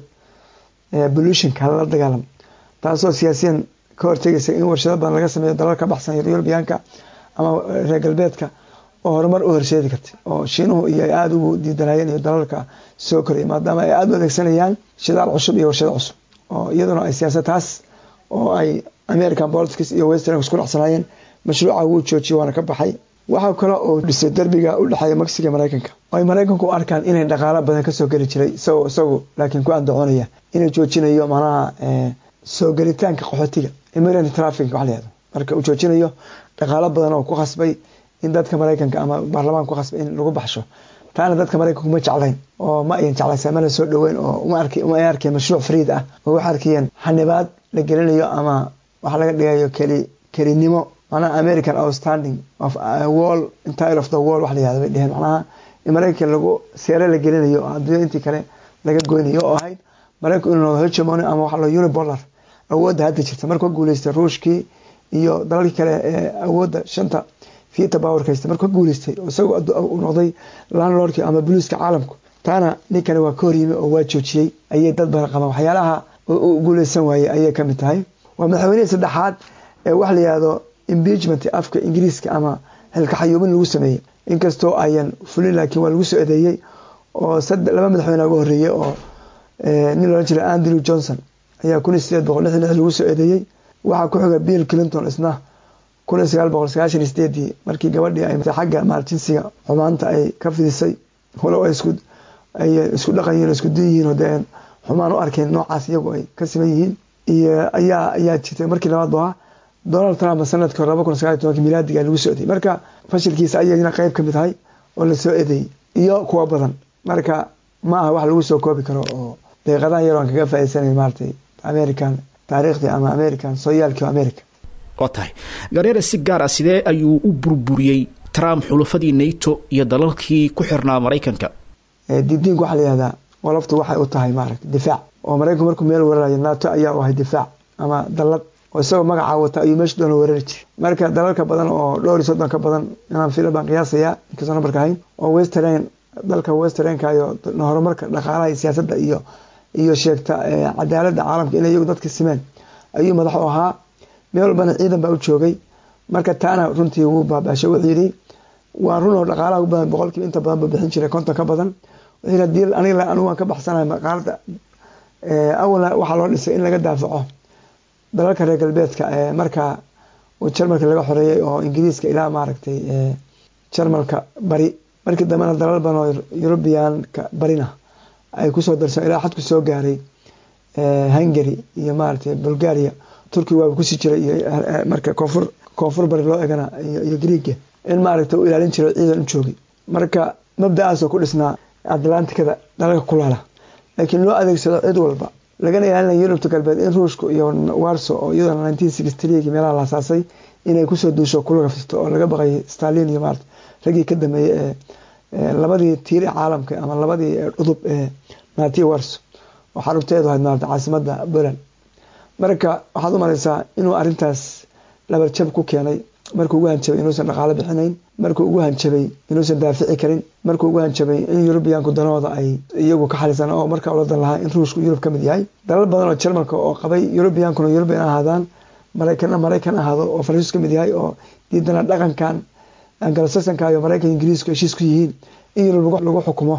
Speaker 3: pollutionka lala dagaalamo taasoo siyaasiyan ka hortegaysa in warshado badan laga sameeyo dalal ka baxsan yurubiyaanka ama reer galbeedka oo horumar u horseedi kartay oo shiinuhu iyo ay aada ugu diidanayeen iyo dalalka soo koraya maadaama ay aada u adeegsanayaan shidaal cusub iyo warshado cusub oo iyaduna ay siyaasad taas oo ay american politics iyo western isku dhacsanaayeen mashruuca wuu joojiyay waana ka baxay waxaa kale oo dhisay derbiga u dhexeeya mexiga maraykanka oo ay maraykanku u arkaan inay dhaqaalo badan kasoo geli jiray isagoo isagu laakiin ku andacoonaya inuu joojinayo macnaha soo gelitaanka qaxootiga immigrant traffic wax layihahdo marka uu joojinayo dhaqaalo badan oo ku khasbay in dadka maraykanka ama baarlamaan ku khasbay in lagu baxsho taana dadka maraykanku ma jeclayn oo ma ayan jeclaysa mana soo dhoweyn oo uma ay arkeen mashruuc fariid ah oo waxay arkayeen xanibaad la gelinayo ama waxa laga dhigayo keli kelinimo macnaha american outstanding of wall entire of the wall wax la yihahdo bay dheheen macnaha in maraykanka lagu seere la gelinayo oo adduunya intii kale laga goynayo oo ahayd maraykanku inuu noqdo hegemony ama waxa loo unipolar awoodda hadda jirta markuu guuleystay ruushkii iyo dalalkii kale ee awoodda shanta fiita powerka haysta markuu guuleystay isagoo uu noqday landlordkii ama boliiska caalamku taana ninkani waa ka horyimi oo waa joojiyey ayay dad badan qabaan waxyaalaha u guuleysan waayey ayay kamid tahay waa madaxweynihii saddexaad ee wax la yihahdo impeachment afka ingiriiska ama xilkaxayuubin lagu sameeyey inkastoo ayan fulin laakiin waa lagu soo eedeeyey oo laba madaxweyne uga horeeyey oo nin loolan jiray andrew johnson ayaa kun iyo sideed boqol lixdan lix lagu soo eedeeyey waxaa ku xiga bill clinton isna kun iyo sagaal boqol sagaashan iyo sideedii markii gabadhii ay xagga maaljinsiga xumaanta ay ka fidisay walow ay isku ay isku dhaqan yihiin isku dun yihiin oo dee xumaan u arkeen noocaas iyagu ay ka siman yihiin iyo ayaa ayaa jirtay markii labaad baa donald trump sanadkii hore laba kun sagaal iyo tobanki milaadiga lagu soo eedeeyey marka fashilkiisa ayayna qeyb ka mid tahay oo lasoo eedeeyey iyo kuwa badan marka ma aha wax lagu soo koobi karo oo deeqadahan yar aan kaga faa'iidsanayn maaratay american taariikhdii ama american sooyaalkii america
Speaker 2: waa tahay gareere si gaar ah sidee ayuu u burburiyey trump xulafadii nato iyo dalalkii ku xirnaa maraykanka
Speaker 3: didiinku waxaa layihahdaa qoloftu waxay u tahay maaragta difaac oo maraykanku markuu meel weerarayo nato ayaa u ahay difaac ama dalad oo isagoo magacaa wata ayuu meesha doona weerari jiray marka dalalka badan oo dhowr iyo soddon ka badan inaan fila baan qiyaasayaa inkastoo nambarka ahayn oo western dalka westernka iyo horumarka dhaqaalaha iyo siyaasadda iyo iyo sheegta cadaaladda caalamka inay iyagu dadka simeen ayuu madax u ahaa meel walbana ciidan baa u joogay marka taana runtii wuu baabaashay wuxuu yidhi waa run oo dhaqaalaha u badan boqolkiiba inta badan buu bixin jiray konton ka badan wuxuu hadii aniga anigu waan ka baxsanahay maqaalada awalna waxaa loo dhisay in laga daafaco dalalka reer galbeedka marka uu jarmalka laga xoreeyay oo ingiriiska ilaa maaragtay jarmalka bari markii dambena dalal badan oo yurubiyaanka barina ay kusoo darsan ilaa xadku soo gaaray hungary iyo maaragtay bulgaria turkiga waaba kusii jiray iyo marka koonfur koonfur bari loo egana iyo griiga in maaragta u ilaalin jiro ciidan u joogay marka mabda-aasoo ku dhisnaa atlantikada dalalka kulaala laakiin loo adeegsado cid walba lagana ilaalinaya yurubta galbeed in ruushka iyo warso oo iyadoo nineteen sixty three meel la asaasay inay kusoo duusho kulaga fisto oo laga baqayay stalin iyo maarata raggii ka dambeeyey ee labadii tiir ee caalamka ama labadii cudub ee naati warso oo xarunteedu ahayd maarata caasimada poland marka waxaad u malaysaa inuu arintaas labarjab ku keenay markuu ugu hanjabay inuusan dhaqaalo bixinayn markuu ugu hanjabay inuusan daafici karin markuu ugu hanjabay in yurubiyaanku danahooda ay iyagu ka xalisan oo markaa ula dan lahaa in ruushku yurub ka mid yahay dalal badan oo jarmalka oo qabay yurubiyankuna yurubiyan ahaadaan maraykanna maraykan ahaado oo faransiis ka mid yahay oo diidana dhaqankan angalasasanka iyo maraykan ingiriisku heshiis ku yihiin in yurub lagu xukumo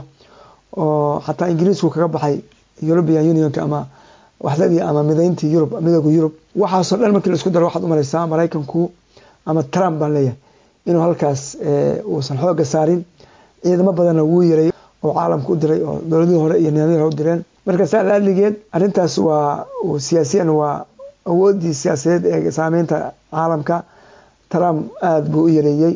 Speaker 3: oo xataa ingiriisku kaga baxay yurubian unionka ama waxdadii ama midayntii yurub midooda yurub waxaasoo dhan markii laisku daro waxaad u malaysaa maraykanku ama trump baan leeyahay inuu halkaas uusan xooga saarin ciidamo badanna wuu yaray oo caalamka u diray oo dowladihii hore iyo nidaamyadii hore u direen marka saa laaligeed arrintaas waa siyaasiyan waa awoodii siyaasadeed ee saameynta caalamka trump aada buu u yareeyey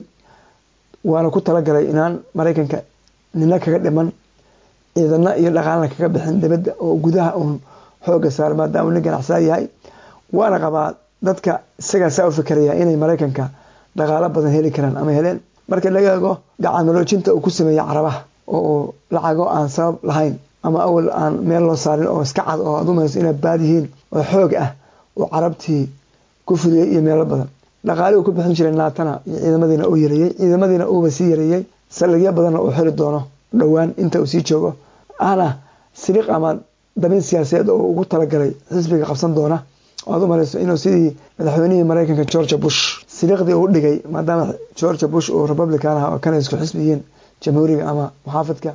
Speaker 3: waana ku talagalay inaan maraykanka nina kaga dhiman ciidana iyo dhaqaalna kaga bixin dibadda oo gudaha uun xooga saar maadaama nin ganacsaa yahay waana qabaa dadka isagaa saa u fikeraya inay maraykanka dhaqaalo badan heli karaan ama heleen marka laga eego gacanmaloojinta uu ku sameeyey carabaha oo uu lacago aan sabab lahayn ama awal aan meel loo saarin oo iska cad oo aad umayso inay baad yihiin oo xoog ah uu carabtii ku fudiyey iyo meelo badan dhaqaali uu ku bixin jiray naatana iyo ciidamadiina uu yareeyey ciidamadiina uuba sii yareeyey saldhigyo badanna uu xiri doono dhowaan inta uu sii joogo ahna siliq ama dabin siyaasadeed oo ugu talagalay xisbiga qabsan doona oad u malayso inuu sidii madaxweynihii maraykanka georgia bush siliqdii uu dhigay maadaama georgia bush uu republican ah oo kana isku xisbi yihiin jamhuuriga ama muxaafidka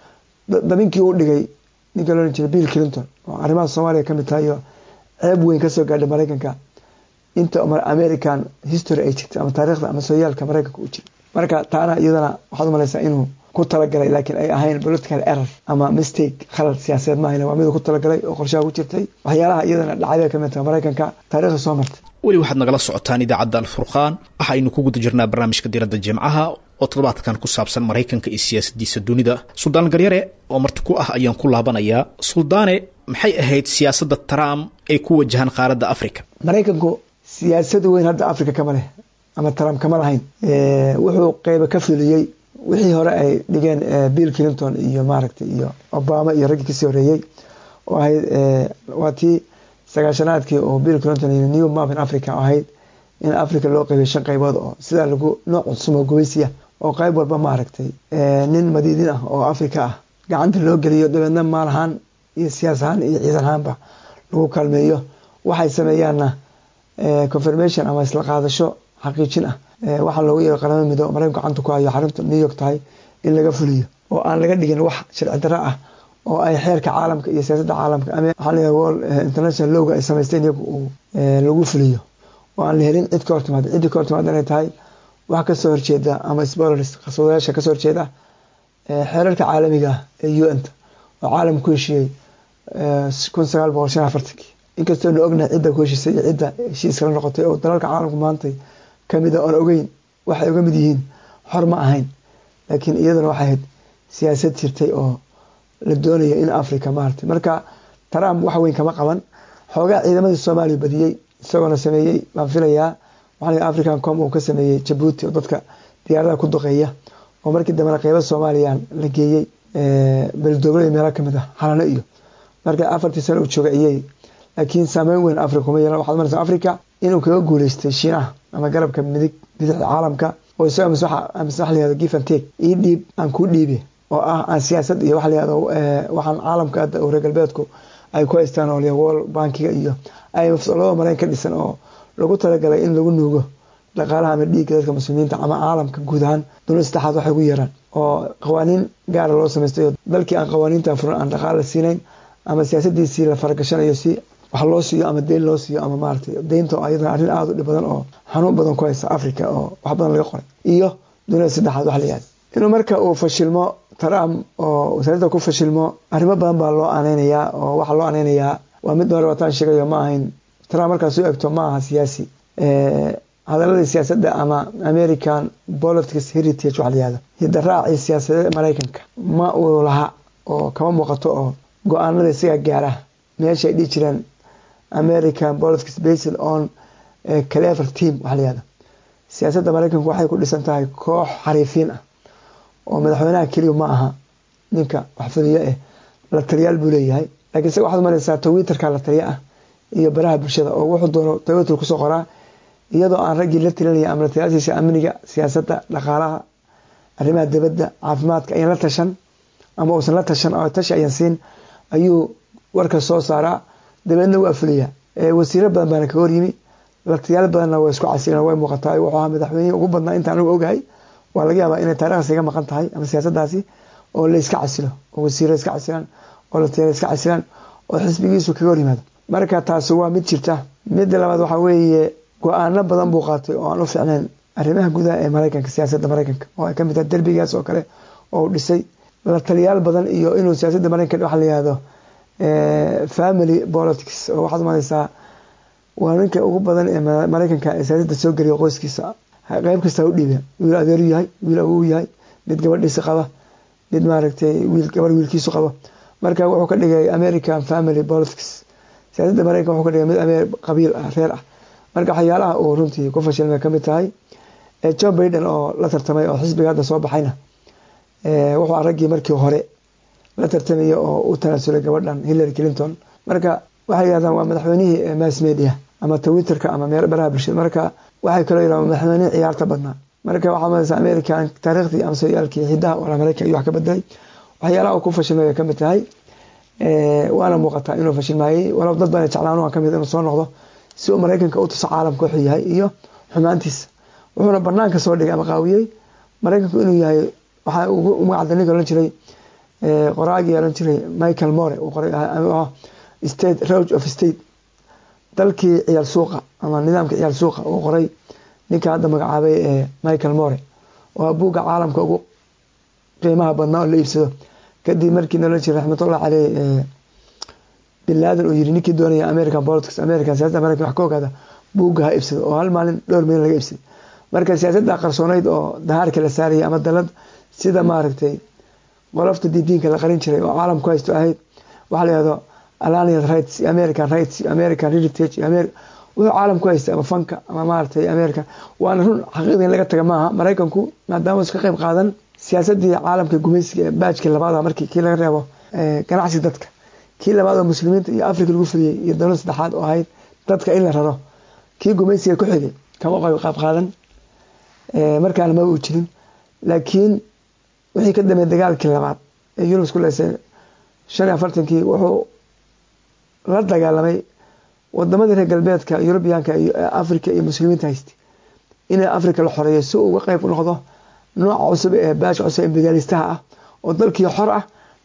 Speaker 3: dabinkii uu dhigay ninka loo jiray bill clinton oo arrimaha soomaaliya kamid tahay iyo ceeb weyn kasoo gaadhay maraykanka inta american history ay jirtay ama taariikhda ama sooyaalka maraykanka uu jiray marka taana iyadana waxaad u malaysaa inuu ku talagalay laakiin ay ahayn political error ama mistake khalad siyaasadeed maahan waa mid ku talagalay oo qorshaha ku jirtay waxyaalaha iyadana dhacdada kamid tahay maraykanka taariikhda soo martay
Speaker 2: weli waxaad nagala socotaan idaacadda alfurqaan waxaynu ku guda jirnaa barnaamijka diradda jimcaha oo toddobaadkan ku saabsan maraykanka iyo siyaasadiisa dunida suldaan garyare oo marti ku ah ayaan ku laabanayaa suldaane maxay ahayd siyaasadda trump ay ku wajahaan qaaradda africa
Speaker 3: maraykanku siyaasad weyn hadda africa kama leh ama trump kama lahayn wuxuu qeyba ka fuliyey wixii hore ay dhigeen bill clinton iyo maaragtay iyo obama iyo raggii kasii horeeyey oo ahayd waa tii sagaashanaadkii oo bill clinton iyo new map in africa ahayd in africa loo qeybay shan qaybood oo sidaa lagu nooc cusub oo gubaysiya oo qayb walba maaragtay nin madiidin ah oo africa ah gacanta loo geliyo dabeedna maal ahaan iyo siyaas ahaan iyo ciidan ahaanba lagu kaalmeeyo waxay sameeyaanna confirmation ama isla qaadasho xaqiijin ah waxaa loogu yeero qaramada midoobe maraykanku gacanta ku hayo xarunta new york tahay in laga fuliyo oo aan laga dhigin wax sharci darro ah oo ay xeerka caalamka iyo siyaasadda caalamka waxaa la world international lowga ay samaysteen iyagu uu lagu fuliyo oo aan la helin cid ka hortimaada ciddii ka hortimaada inay tahay wax kasoo horjeeda ama spoilers qaswadayaasha kasoo horjeeda xeerarka caalamiga ah ee u n ta oo caalam ku heshiiyey kun sagaal boqol shan afartankii inkastoo na ognahay cidda ku heshiisay iyo cidda heshiiskala noqotay oo dalalka caalamku maantay kamid a oon ogeyn waxay uga mid yihiin xor ma ahayn laakiin iyaduna waxay ahayd siyaasad jirtay oo la doonayo in africa maartay marka trump wax weyn kama qaban xoogaa ciidamadii soomaaliya badiyey isagoona sameeyey baan filayaa waxaa african com uu ka sameeyey jabuuti oo dadka diyaaradaha ku duqeeya oo markii dambena qeyba soomaaliya la geeyey beldooblada meelo kamid ah xalano iyo marka afartii sano uu jooga iyey laakiin saameyn weyn africa kuma yeelan waxaad maraysa africa inuu kaga guuleystay shiinaha ama garabka midig bidixda caalamka oo isaga mise wax layihahdo give and take ii dhiib aan kuu dhiibe oo ah aan siyaasad iyo wax layihahdo waxaan caalamka hadda reer galbeedku ay ku haystaan oo world bankiga iyo imf labada marayn ka dhisan oo lagu talagalay in lagu nuugo dhaqaalaha ama dhiigga dadka muslimiinta ama caalamka guud ahaan dowlad saddexaad waxay ugu yeeraan oo qawaaniin gaara loo samaystay oo dalkii aan qawaaniintan furan aan dhaqaal la siinayn ama siyaasadiisii la faragashanayo si wax loo siiyo ama deyn loo siiyo ama maaragtay deynta oo ayadana arrin aada u dhib badan oo xanuun badan ku haysa africa oo wax badan laga qoray iyo dunida saddexaad wax la yihahda inuu marka uu fashilmo trump oo wasaaradda ku fashilmo arrimo badan baa loo aaneynayaa oo waxaa loo aaneynayaa waa mid hore wataan sheegayo ma ahayn trump markaas u egto ma aha siyaasi hadaladii siyaasadda ama american politics heritage waxa la yihahda hidaraaci siyaasadeed maraykanka ma uu laha oo kama muuqato oo go-aanada isagaa gaara meesha ay dhihi jireen american politics based on clever team waxa la yihahda siyaasadda maraykanku waxay ku dhisan tahay koox xariifiin ah oo madaxweynaha keliya ma aha ninka waxfudiyo eh la taliyaal buu leeyahay lakiin isaga waxaad mareysaa twitterka la taliya ah iyo baraha bulshada oo wuxuu doono twitter kusoo qoraa iyadoo aan raggii la talinaya ama lataliyaashiisa amniga siyaasadda dhaqaalaha arrimaha dibadda caafimaadka ayan la tashan ama uusan la tashan oo tashi ayan siin ayuu warka soo saaraa dabeedna waa fuliyaa wasiiro badan baana kaga horyimi latayaal badanna waa isku casilan way muuqataa wuxuu ahaa madaxweynihii ugu badnaa inta anigu ogahay waa laga yaabaa inay taarikhdaas iga maqan tahay ama siyaasadaasi oo la iska casilo oo wasiiro iska casilaan oo latayaal iska casilaan oo xisbigiisu kaga hor yimaado marka taasi waa mid jirta midda labaad waxaa weeye go-aano badan buu qaatay oo aan u fiicnayn arrimaha gudaha ee maraykanka siyaasadda maraykanka oo ay kamid tahay derbigaas oo kale oo dhisay la taliyaal badan iyo inuu siyaasadda maraykanka waxa la yihahdo family politics oo waxaad umalaysaa waa ninka ugu badan ee maraykanka ee siyaasadda soo geliya qoyskiisa qeyb kasta u dhiiba wiil adeeru yahay wiil awuu yahay mid gabadhiisi qaba mid maaragtay wiil gabadh wiilkiisu qaba marka wuxuu ka dhigay american family politics siyaasadda maraykanka wuxuu ka dhigay mid qabiil ah reer ah marka waxyaalaha uu runtii ku fashilmay kamid tahay john baiden oo la tartamay oo xisbiga hadda soo baxayna wuxuu raggii markii hore la tartamaya oo u tanaasulay gabadhan hillary clinton marka waxay yidhahdaan waa madaxweynihii mass media ama twitterka ama meel baraha bulshada marka waxay kaloo yidhahdaan madaxweynihii ciyaarta badnaa marka waxaa malaysa american taariikhdii ama sooyaalkii xidaha wala maraykan iyo wax ka bedelay waxyaalaha uu ku fashilmay bay kamid tahay waana muuqataa inuu fashilmaayey walow dad badan jeclaan waa kamid inuu soo noqdo si uu maraykanka u tuso caalamka wuxuu yahay iyo xumaantiisa wuxuuna banaanka soo dhigay ama qaawiyey maraykanku inuu yahay waxaa ugu magacda ninka ohan jiray qoraagii ohan jiray michael more uu qoray state roge of state dalkii ciyaal suuqa ama nidaamka ciyaal suuqa uu qoray ninka hadda magacaabay ee michael more waa buugga caalamka ugu qiimaha badnaa oo la iibsado kadib markii nala jiray raxmatullah caleyh bin laadan uu yiri ninkii doonaya american politics american siyasada american wax ka ogaada buugga ha iibsado oo hal maalin dhowr milyan laga iibsaday marka siyaasadda qarsooneyd oo dahaarka la saarayay ama dalad sida maaragtay qolofta didiinka la qarin jiray oo caalamku haysto ahayd waxaa la yihahdo alanian rights american rights american heritage wuxuu caalamku haysta ama fanka ama maaragtay american waana run xaqiiqda in laga taga maaha maraykanku maadaama iska qayb qaadan siyaasadii caalamka gumaysiga ee baajkii labaad markii kii laga reebo ganacsi dadka kii labaad oo muslimiinta iyo africa lagu fuliyey iyo dowlad saddexaad oo ahayd dadka in la raro kii gumaysiga ku xigay kama qayb qaadan markaana maba uu jirin laakiin wixii ka dambeey dagaalkii labaad ee yurub isku leysay shan iyo afartankii wuxuu la dagaalamay wadamadii reer galbeedka yurubiyaanka iyo africa iyo muslimiinta haystay inay africa la xoreeyo si uu uga qeyb noqdo nooca cusub ee baasha cusub imperialistaha ah oo dalkii xor ah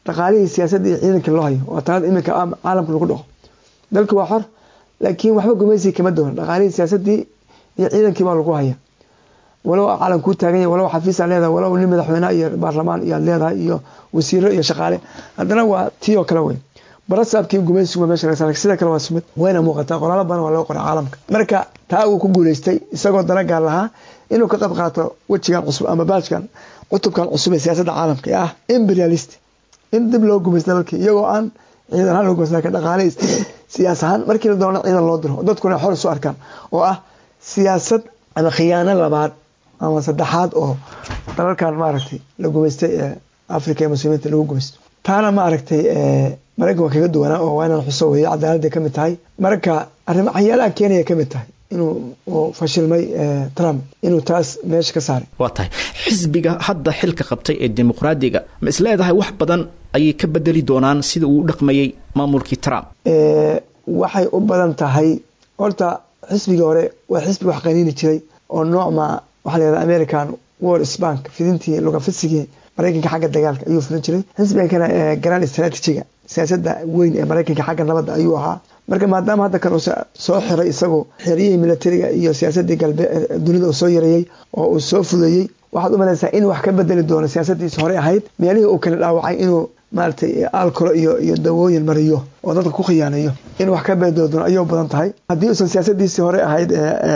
Speaker 3: dhaqaalihii siyaasadda iyo ciidanka loo hayo waa talada iminka caalamka lagu dhaqo dalka waa xor laakiin waxba gumaysi kama doona dhaqaalihii siyaasadii iyo ciidankii baa lagu haya walow caalam kuu taagan yahay walow xafiis aad leedahay walow nin madaxweyne iyo baarlamaan iyo aad leedahay iyo wasiiro iyo shaqaale haddana waa tii oo kale wey barasaabkii gumaysigu meesha laga saaray sida kale waa sumid wayna muuqataa qoraalo badan waa loo qoray caalamka marka taa uu ku guuleystay isagoo dana gaar lahaa inuu ka qayb qaato wejigan cusub ama baajkan cutubkan cusub ee siyaasadda caalamka ee ah imperialist in dib loo gumaysta dalkii iyagoo aan ciidan ahaan loo gumaysta laakiin dhaqaale siyaas ahaan markii la doona ciidan loo diro dadkuna xor isu arkaan oo ah siyaasad ama khiyaano labaad ama saddexaad oo dalalkan maaragtay la gumaystay ee africa ee muslimiinta lagu gumaysto taana maaragtay maraykan waa kaga duwanaa oo waa inaan xuso weeye cadaaladday ka mid tahay marka arrimo waxyaalaha keenaya ka mid tahay inuu fashilmay trump inuu taas meesha ka saaray
Speaker 2: waa tahay xisbiga hadda xilka qabtay ee dimuqraadiga ma is leedahay wax badan ayay ka bedeli doonaan sida uu u dhaqmayey maamulkii trump
Speaker 3: waxay u badan tahay horta xisbigii hore waa xisbi wax qaniini jiray oo noocma waxaa layihahda american wars bank fidintii lugafisigii maraykanka xagga dagaalka ayuu fidin jiray xisbigan kana grand strategiga siyaasadda weyn ee maraykanka xagga nabadda ayuu ahaa marka maadaama hadda kan uu soo xiray isagoo xeriyihii militariga iyo siyaasadii galbe dunida uu soo yareeyey oo uu soo fudeeyey waxaad u malaysaa in wax ka bedeli doono siyaasadiisa hore ahayd meelihii uu kala dhaawacay inuu maaragtay alcolo iyo iyo dawooyin mariyo oo dadka ku khiyaaneeyo in wax ka bedeli doono ayuu badan tahay haddii uusan siyaasadiisii hore ahayd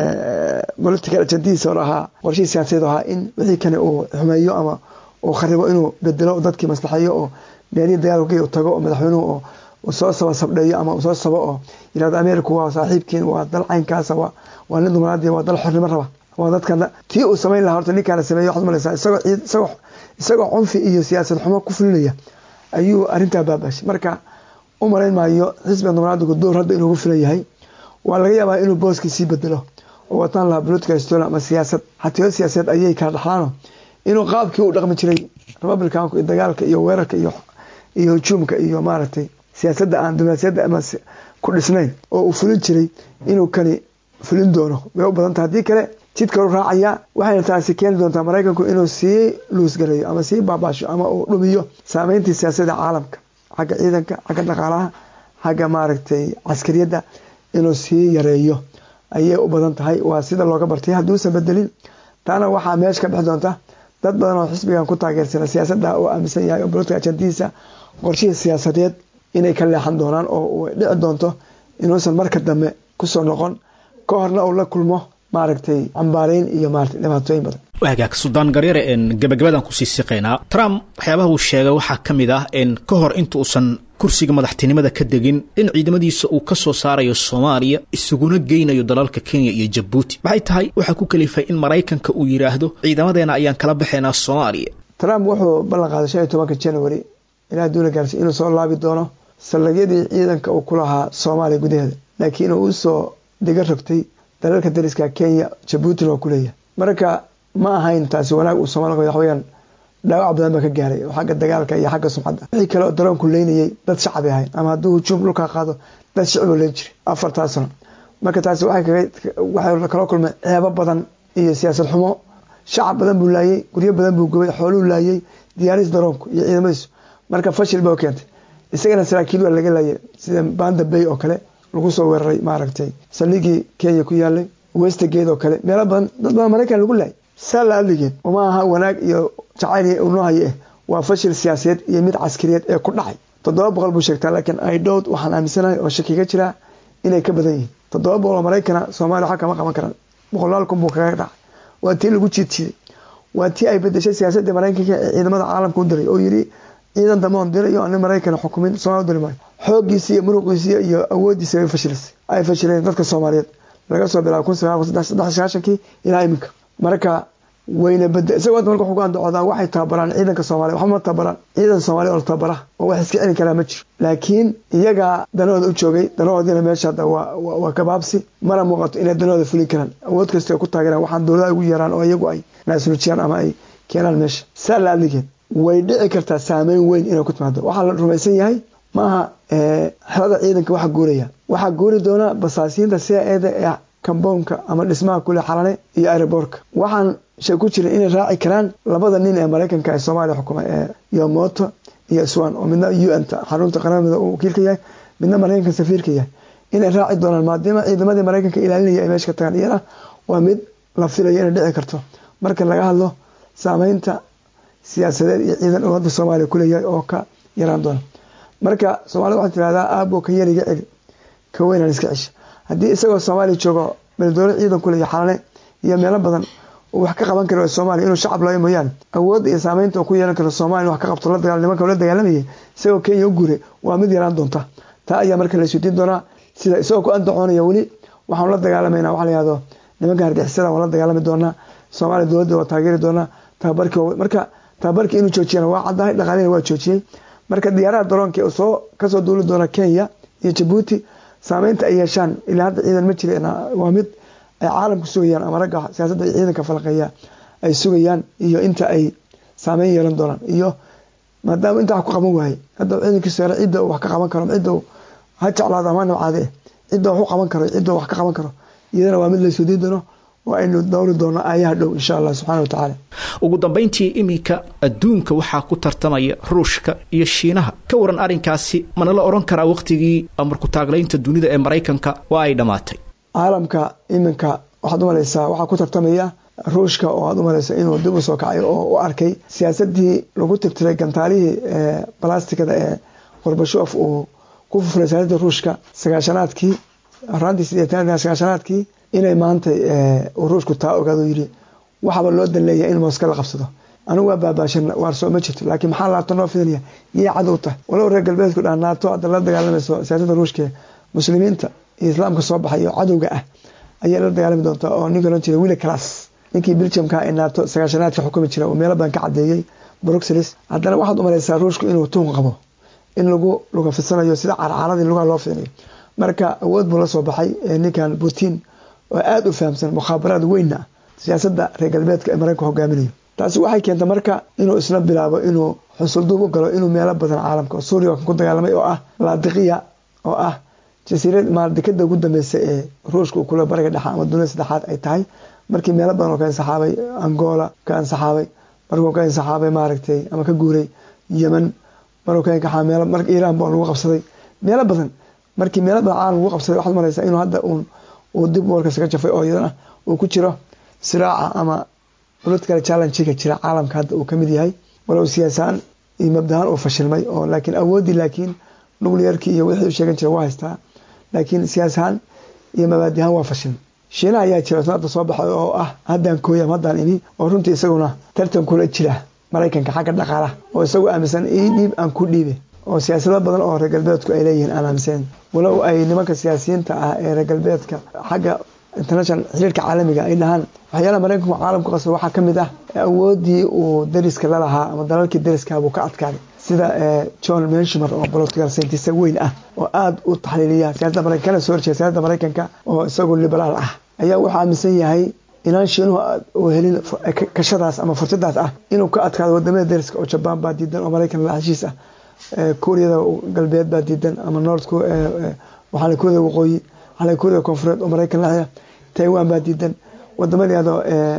Speaker 3: political agendihiisi hore ahaa qorshihii siyaasadeed ahaa in wixii kane uu xumeeyo ama uu kharibo inuu bedelo dadkii maslaxeeyo oo meelihii dagaalka tago oo madaxweynuhu oo soo saba sabdheeyo ama soo sabo oo yirahdo america waa saaxiibkiin waa dal caynkaasa waa nin dumaraadi waa dal xornimo raba waa dadkan tii uu samayn lahaa horta ninkaana sameeye waxaad malaysaa isagoo isagoo isagoo cunfi iyo siyaasad xumo ku fulinaya ayuu arrintaa baabashay marka u malayn maayo xisbiga dumaraadigu door hadda inuu ku filan yahay waa laga yaabaa inuu booskii sii bedelo oo wataan lahaa political story ama siyaasad xatiyo siyaasadeed ayay kala dhaxlaano inuu qaabkii u dhaqmi jiray republicanku iyo dagaalka iyo weerarka iyo iyo hujuumka iyo maaragtay siyaasadda aan diblomaasiyadda ama ku dhisnayn oo uu fulin jiray inuu kani fulin doono way u badanta haddii kale jidka u raacaya waxayna taasi keeni doontaa maraykanku inuu sii luusgareeyo ama sii baabaasho ama uu dhumiyo saameyntii siyaasadda caalamka xagga ciidanka xagga dhaqaalaha xagga maaragtay caskariyadda inuu sii yareeyo ayay u badan tahay waa sida looga bartay hadduusan bedelin taana waxaa meesha ka bixi doonta dad badan oo xisbigan ku taageersana siyaasadda uu aaminsan yahay oo bolitical ajandihiisa qorshihii siyaasadeed inay ka leexan doonaan oo dhici doonto inuusan marka dambe kusoo noqon ka horna uu la kulmo maaragtay cambaareyn iyo maarata dhibaatooyin badan
Speaker 2: hagaag suldaan garyare gabagabadan kusii siqaynaa trump waxyaabaha uu sheegay waxaa ka mid ah ka hor inta uusan kursiga madaxtinimada ka degin in ciidamadiisa uu ka soo saarayo soomaaliya isuguna geynayo dalalka kenya iyo jabuuti maxay tahay waxaa ku kalifay in maraykanka uu yidhaahdo ciidamadeena ayaan kala baxaynaa soomaaliya
Speaker 3: trump wuxuu ballan qaaday shan iyo tobanka january ilaa duula gaarsi inuu soo laabi doono sallagyadii ciidanka uu ku lahaa soomaaliya gudaheeda laakiin uu usoo diga rogtay dalalka dariska kenya jabuutina waa ku leeyahay marka ma ahayn taasi wanaag uu soomali wax weyaan dhaawac badan baa ka gaaray oo xagga dagaalka iyo xagga sumcadda wixii kale oo daroonku leynayay dad shacbi ahayn ama hadduu hujuum dhulkaa qaado dad shiciboo leyn jiray afartaa sano marka taasi waxay kala kulmay ceebo badan iyo siyaasad xumo shacab badan buu laayay guryo badan buu gubay xooluu laayay diyaaris daroonku iyo ciidamadiisu marka fashil ba keentay isagana saraakiil waa laga laayay sida banda bay oo kale lagu soo weeraray maaragtay saldhigii kenya ku yaalay westergate oo kale meelo badan dad badan maraykan lagu laayay saa la adligeed uma aha wanaag iyo jacayl unoo haye eh waa fashil siyaasadeed iyo mid caskariyeed ee ku dhacay toddoba boqol buu sheegtaa laakiin idhowd waxaan aaminsanahay oo shakiga jiraa inay ka badan yihiin toddoba boqol oo maraykana soomaaliya waxa kama qaban karaan boqolaal kun buu kaga dhacay waa tii lagu jiidjiiday waa tii ay bedeshay siyaasadda maraykanka ee ciidamada caalamka u diray oo yidhi ciidan damoon dirayo ani maraykana xukumin soomali diri maayo xooggiisi iyo muruqiisi iyo awoodiisi ay fashilisay ay fashileen dadka soomaaliyeed laga soo bilaabo kun sagaal kun saddex sagaashankii ilaa iminka marka wayna bada isagoo hadda marka xugaan docodaan waxay tababaraan ciidanka soomaaliya waxba ma tababaraan ciidan soomaaliya oo la tababara oo wax iska celin karaa ma jiro laakiin iyagaa danahooda u joogay danahoodiina meesha hadda waa waa kabaabsi mana muuqato inay danahooda fulin karaan awood kasta ay ku taageeraan waxaan dowladaha ugu yeeraan oo iyagu ay naasnujiyaan ama ay keenaan meesha saa la adligeed way dhici kartaa saameyn weyn inay ku timaado waxaa la rumaysan yahay maaha xelada ciidanka waxa guuraya waxaa guuri doona basaasiinta cia eda ee kamboonka ama dhismaha kule xalane iyo aeroboorka waxaan shay ku jirin inay raaci karaan labada nin ee maraykanka ee soomaaliya xukuma ee yomoto iyo swan oo midna u n xarunta qaramada uu wakiilka yahay midna maraykanka safiirka yahay inay raaci doonaan maadaama ciidamadii maraykanka ilaalinaya ay meesha ka tagaan iyana waa mid la filayo inay dhici karto marka laga hadlo saameynta siyaasadeed iyo ciidan uu hadda soomaaliya kuleeyahay oo ka yaraan doona marka soomaalida waxaa tirahdaa aabo ka yariga celi ka weynaan iska cesha haddii isagoo soomaaliya joogo beledowla ciidan kuleeya xalane iyo meelo badan uu wax ka qaban karo soomaaliya inuu shacab looya mooyaane awoodda iyo saameynta uu ku yeelan karo soomaaliya wax ka qabto nimanka la dagaalamayay isagoo kenya u guuray waa mid yaraan doonta taa ayaa marka la isweydiin doonaa sida isagoo ku andacoonaya weli waxaanu la dagaalamayna waxa la yihahdo nimanka hargexisada waan la dagaalami doonaa soomaaliya dowladda waa taageeri doonaa tababarkii marka tababarkii inuu joojiyana waa caddahay dhaqaalihina waa joojiyey marka diyaaraha daroonka soo kasoo duuli doona kenya iyo jabuuti saameynta ay yeeshaan ilaa hadda ciidan ma jira waa mid ay caalamku sugayaan ama ragga siyaasadda iyo ciidanka falaqeeya ay sugayaan iyo inta ay saameyn yeelan doonaan iyo maadaama inta wax ku qaban waayey hadda ciidankiisu hore cidda uu wax ka qaban karo cidda ha jeclaado ama nabcaade cidda wax u qaban karo cidda wax ka qaban karo iyadana waa mid la isweydiin doono oo aynu dowri doono aayaha dhow insha allah subxana wa tacaala
Speaker 2: ugu dambayntii iminka adduunka waxaa ku tartamaya ruushka iyo shiinaha ka waran arrinkaasi mana la odhan karaa wakhtigii amarku taaglaynta dunida ee maraykanka waa ay dhammaatay
Speaker 3: caalamka iminka waxaad u malaysaa waxaa ku tartamaya ruushka oo aad u malaysa inuu dib u soo kacay oo u arkay siyaasadii lagu tirtiray gantaalihii balastikada ee gorbashof uu ku fufulay siyaasadda ruushka sagaashanaadkii horaantii sideetan sagaashanaadkii inay maanta uu ruushku taa ogaado yidhi waxaaba loo dan leeyahay in mooska la qabsado anigu waa baabaashan waar soo ma jirto laakiin maxaa laabto noo fidinaya yay cadow tahay walow reer galbeedku dhaa naato hadda la dagaalamayso siyaasadda ruushka muslimiinta iyo islaamka soo baxay oo cadowga ah ayay la dagaalami doontaa oo ninka ohan jira willi class ninkii biljamka ee naato sagaashanaadka xukumi jira oo meelo badan ka cadeeyey bruxelles haddana waxaad u malaysaa ruushku inuu tuun qabo in lagu luga fidsanayo sida carcaaradii lugaha loo fidinayo marka awood buu la soo baxay ninkan putin oo aada u fahamsan mukhaabaraad weynna ah siyaasadda reer galbeedka ee maraykanka hogaaminayo taasi waxay keentay marka inuu isla bilaabo inuu xusulduub u galo inuu meelo badan caalamka oo suuriya kan ku dagaalamay oo ah laadiqiya oo ah jasiirad maaldekada ugu dambeysa ee ruushka uu kule bariga dhexa ama dunida saddexaad ay tahay markii meelo badan oo ka insaxaabay angola ka insaxaabay markuu ka insaxaabay maaragtay ama ka guuray yemen markuu ka inkaxaa meelo marka iiraan baa lagu qabsaday meelo badan markii meelo badan caalam lagu qabsaday waxaad maraysaa inuu hadda uun uu dib warkas ka jafay oo iyadana uu ku jiro siraaca ama political challenge-ga jira caalamka hadda uu kamid yahay walow siyaasaan iyo mabdahaan uu fashilmay oo laakiin awoodii laakiin nuclearkii iyo wixii u sheegan jira waa haystaa laakiin siyaasahaan iyo mabaadihaan waa fashilmay shiinaha ayaa jira hadda soo baxay oo ah haddaan kooyam haddaan imi oo runtii isaguna tartan kula jira maraykanka xagga dhaqaalaha oo isagu aaminsan ii dhiib aan ku dhiibe oo siyaasado badan oo reer galbeedku ay leeyihiin aan aaminsanen walow ay nimanka siyaasiyiinta ah ee reer galbeedka xagga international xiriirka caalamiga ay dhahaan waxyaalaha maraykanku caalamku qasba waxaa kamid ah awoodii uu dariska lalahaa ama dalalkii dariska buu ka adkaaday sida john menshimer oo political scientist weyn ah oo aada u taxliiliya siyaasadda maraykan kana soo horjeeda siyaasadda maraykanka oo isagu liberaal ah ayaa wuxuu aaminsan yahay inaan shiinuhu uu helin kashadaas ama fursadaas ah inuu ka adkaado wadamada dariska oo jabaan baa diidan oo maraykan la heshiis ah kuuriyada galbeed baa diidan ama north waxaa kuuriyada waqooyi waxaa kuuriyada koonfureed oo maraykan la taiwan baa diidan wadamada yado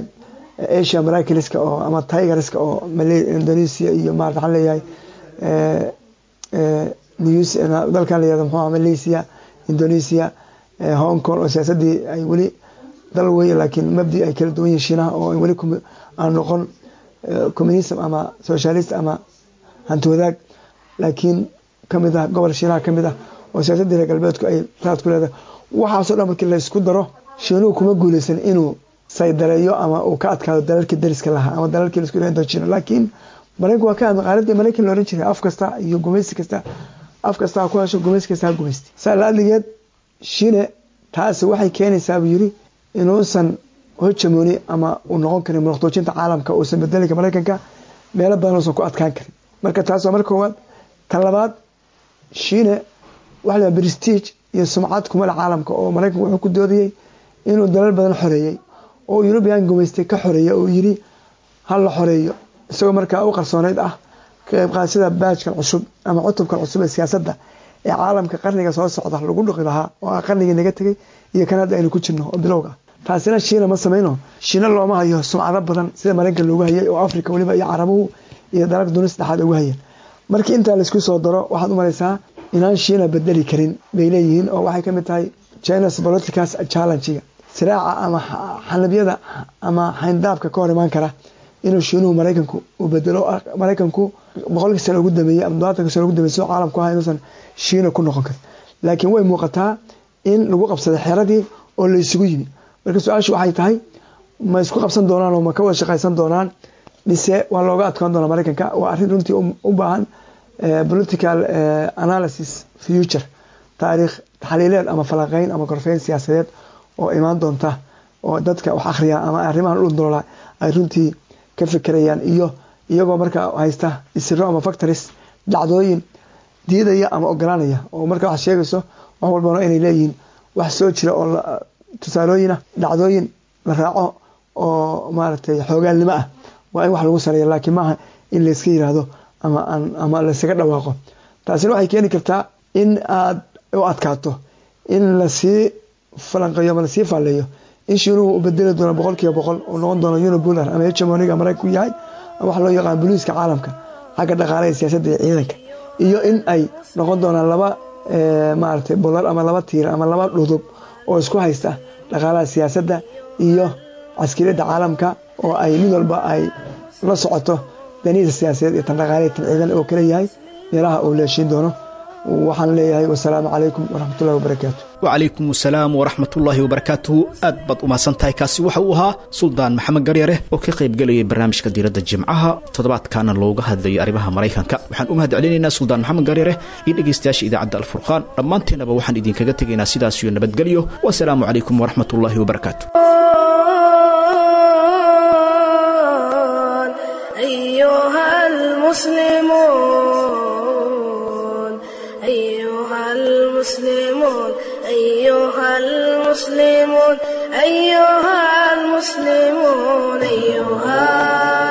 Speaker 3: asia maraykanska oo ama tigeriska oo indonesia iyo maarata waxaan leeyahay dalkan la yado muxuu malaysia indonesia hong kong oo siyaasadii ay weli dal weeye laakiin mabdi ay kala duwan yihin shiinaha oo weli aan noqon communism ama socialist ama hanti wadaag laakiin kamid ah gobol shiinaha kamid ah oo siyaasadii reer galbeedku ay raad ku leedahay waxaasoo dhan markii laysku daro shiinuhu kuma guuleysan inuu saydareeyo ama uu ka adkaado dalalkii dariska lahaa ama dalalkii laisku yirahdo jiro laakiin maraykanku waa ka hadla qaaladii maraykan la oran jiray af kasta iyo gumaysi kasta af kasta ha ku hesho gumaysi kasta ha gumaysti saa laadligeed shine taasi waxay keenaysaa buu yiri inuusan hojamooni ama uu noqon karin muruqtoojinta caalamka uusan bedelika maraykanka meelo badan uusan ku adkaan karin marka taas waa marka koowaad tan labaad shiine waxa la prestige iyo sumcad kumale caalamka oo maraykanku wuxuu ku doodayey inuu dalal badan xoreeyey oo yurubiyan gumaystay ka xoreeyey oo yiri ha la xoreeyo isagoo markaa u qarsooneyd ah ka qaybqaadashada baajkan cusub ama cutubkan cusub ee siyaasadda ee caalamka qarniga soo socda lagu dhuqi lahaa oo ah qarnigii naga tegay iyo kan hadda aynu ku jirno oo bilowga ah taasina shiina ma samayno shiina looma hayo sumcado badan sida maraykan loogu hayay oo africa weliba iyo carabuhu iyo dalalka dunia saddexaad ugu hayeen markii intaa laisku soo daro waxaad u malaysaa inaan shiina bedeli karin bay leeyihiin oo waxay kamid tahay chinas politicas challengega siraaca ama xanabyada ama xayndaabka ka hor imaan kara inuu shiinuhu maraykanku uu bedelo maraykanku boqolkii sano ugu dambeeyey ama todobatanka sano ugu dambeeyey soo caalamku aha inuusan shiina ku noqon karin laakiin way muuqataa in lagu qabsaday xeradii oo la isugu yimi marka su-aashu waxay tahay ma isku qabsan doonaan oo ma ka wada shaqaysan doonaan mise waa looga adkaan doonaa maraykanka waa arrin runtii u baahan political analysis future taariikh taxliileed ama falanqeyn ama korfeyn siyaasadeed oo imaan doonta oo dadka wax akhriya ama arrimahan u doola ay runtii ka fekerayaan iyo iyagoo markaa haysta isiro ama factories dhacdooyin diidaya ama ogolaanaya oo marka waxaad sheegayso wax walbana inay leeyihiin wax soo jira oo tusaalooyina dhacdooyin la raaco oo maaragtay xoogaalnimo ah waa in wax lagu sareeya laakiin maaha in layska yiraahdo ama ama laysaga dhawaaqo taasina waxay keeni kartaa in aad u adkaato in lasii falanqeeyo ama lasii faalleeyo in shiinuhu u bedeli doono boqol kiiba boqol uu noqon doono unibular ama hegemoniga maraykanku yahay ama waxa loo yaqaan boliiska caalamka xagga dhaqaalaha iyo siyaasadda iyo ciidanka iyo in ay noqon doonaan laba maaragtay bolar ama laba tiir ama laba dhudub oo isku haysta dhaqaalaha siyaasadda iyo caskariyadda caalamka oo ay mid walba ay la socoto danihiisa siyaasadeed iyo tan dhaqaalaha tan ciidan oo kale yahay meelaha uu leeshiin doono waxaan leeyahay wasalaamu calaykum waraxmatullahi wabarakaatu
Speaker 2: wacalaykum asalaam waraxmatullaahi wabarakaatuhu aad baad umahadsan tahay kaasi waxa uu ahaa suldaan maxamed garyare oo ka qaybgelayay barnaamijka diiradda jimcaha toddobaadkaana looga hadlayay arrimaha maraykanka waxaan u mahad celinaynaa suldaan maxamed garyare iyo dhegaystayaasha idaacadda alfurqaan dhammaanteennaba waxaan idinkaga tegaynaa sidaasiyo nabadgelyo wasalaamu calaykum waraxmatullaahi wabarakaatu
Speaker 1: أيها المسلمون أيها المسلمون أيها المسلمون أيها المسلمون أيها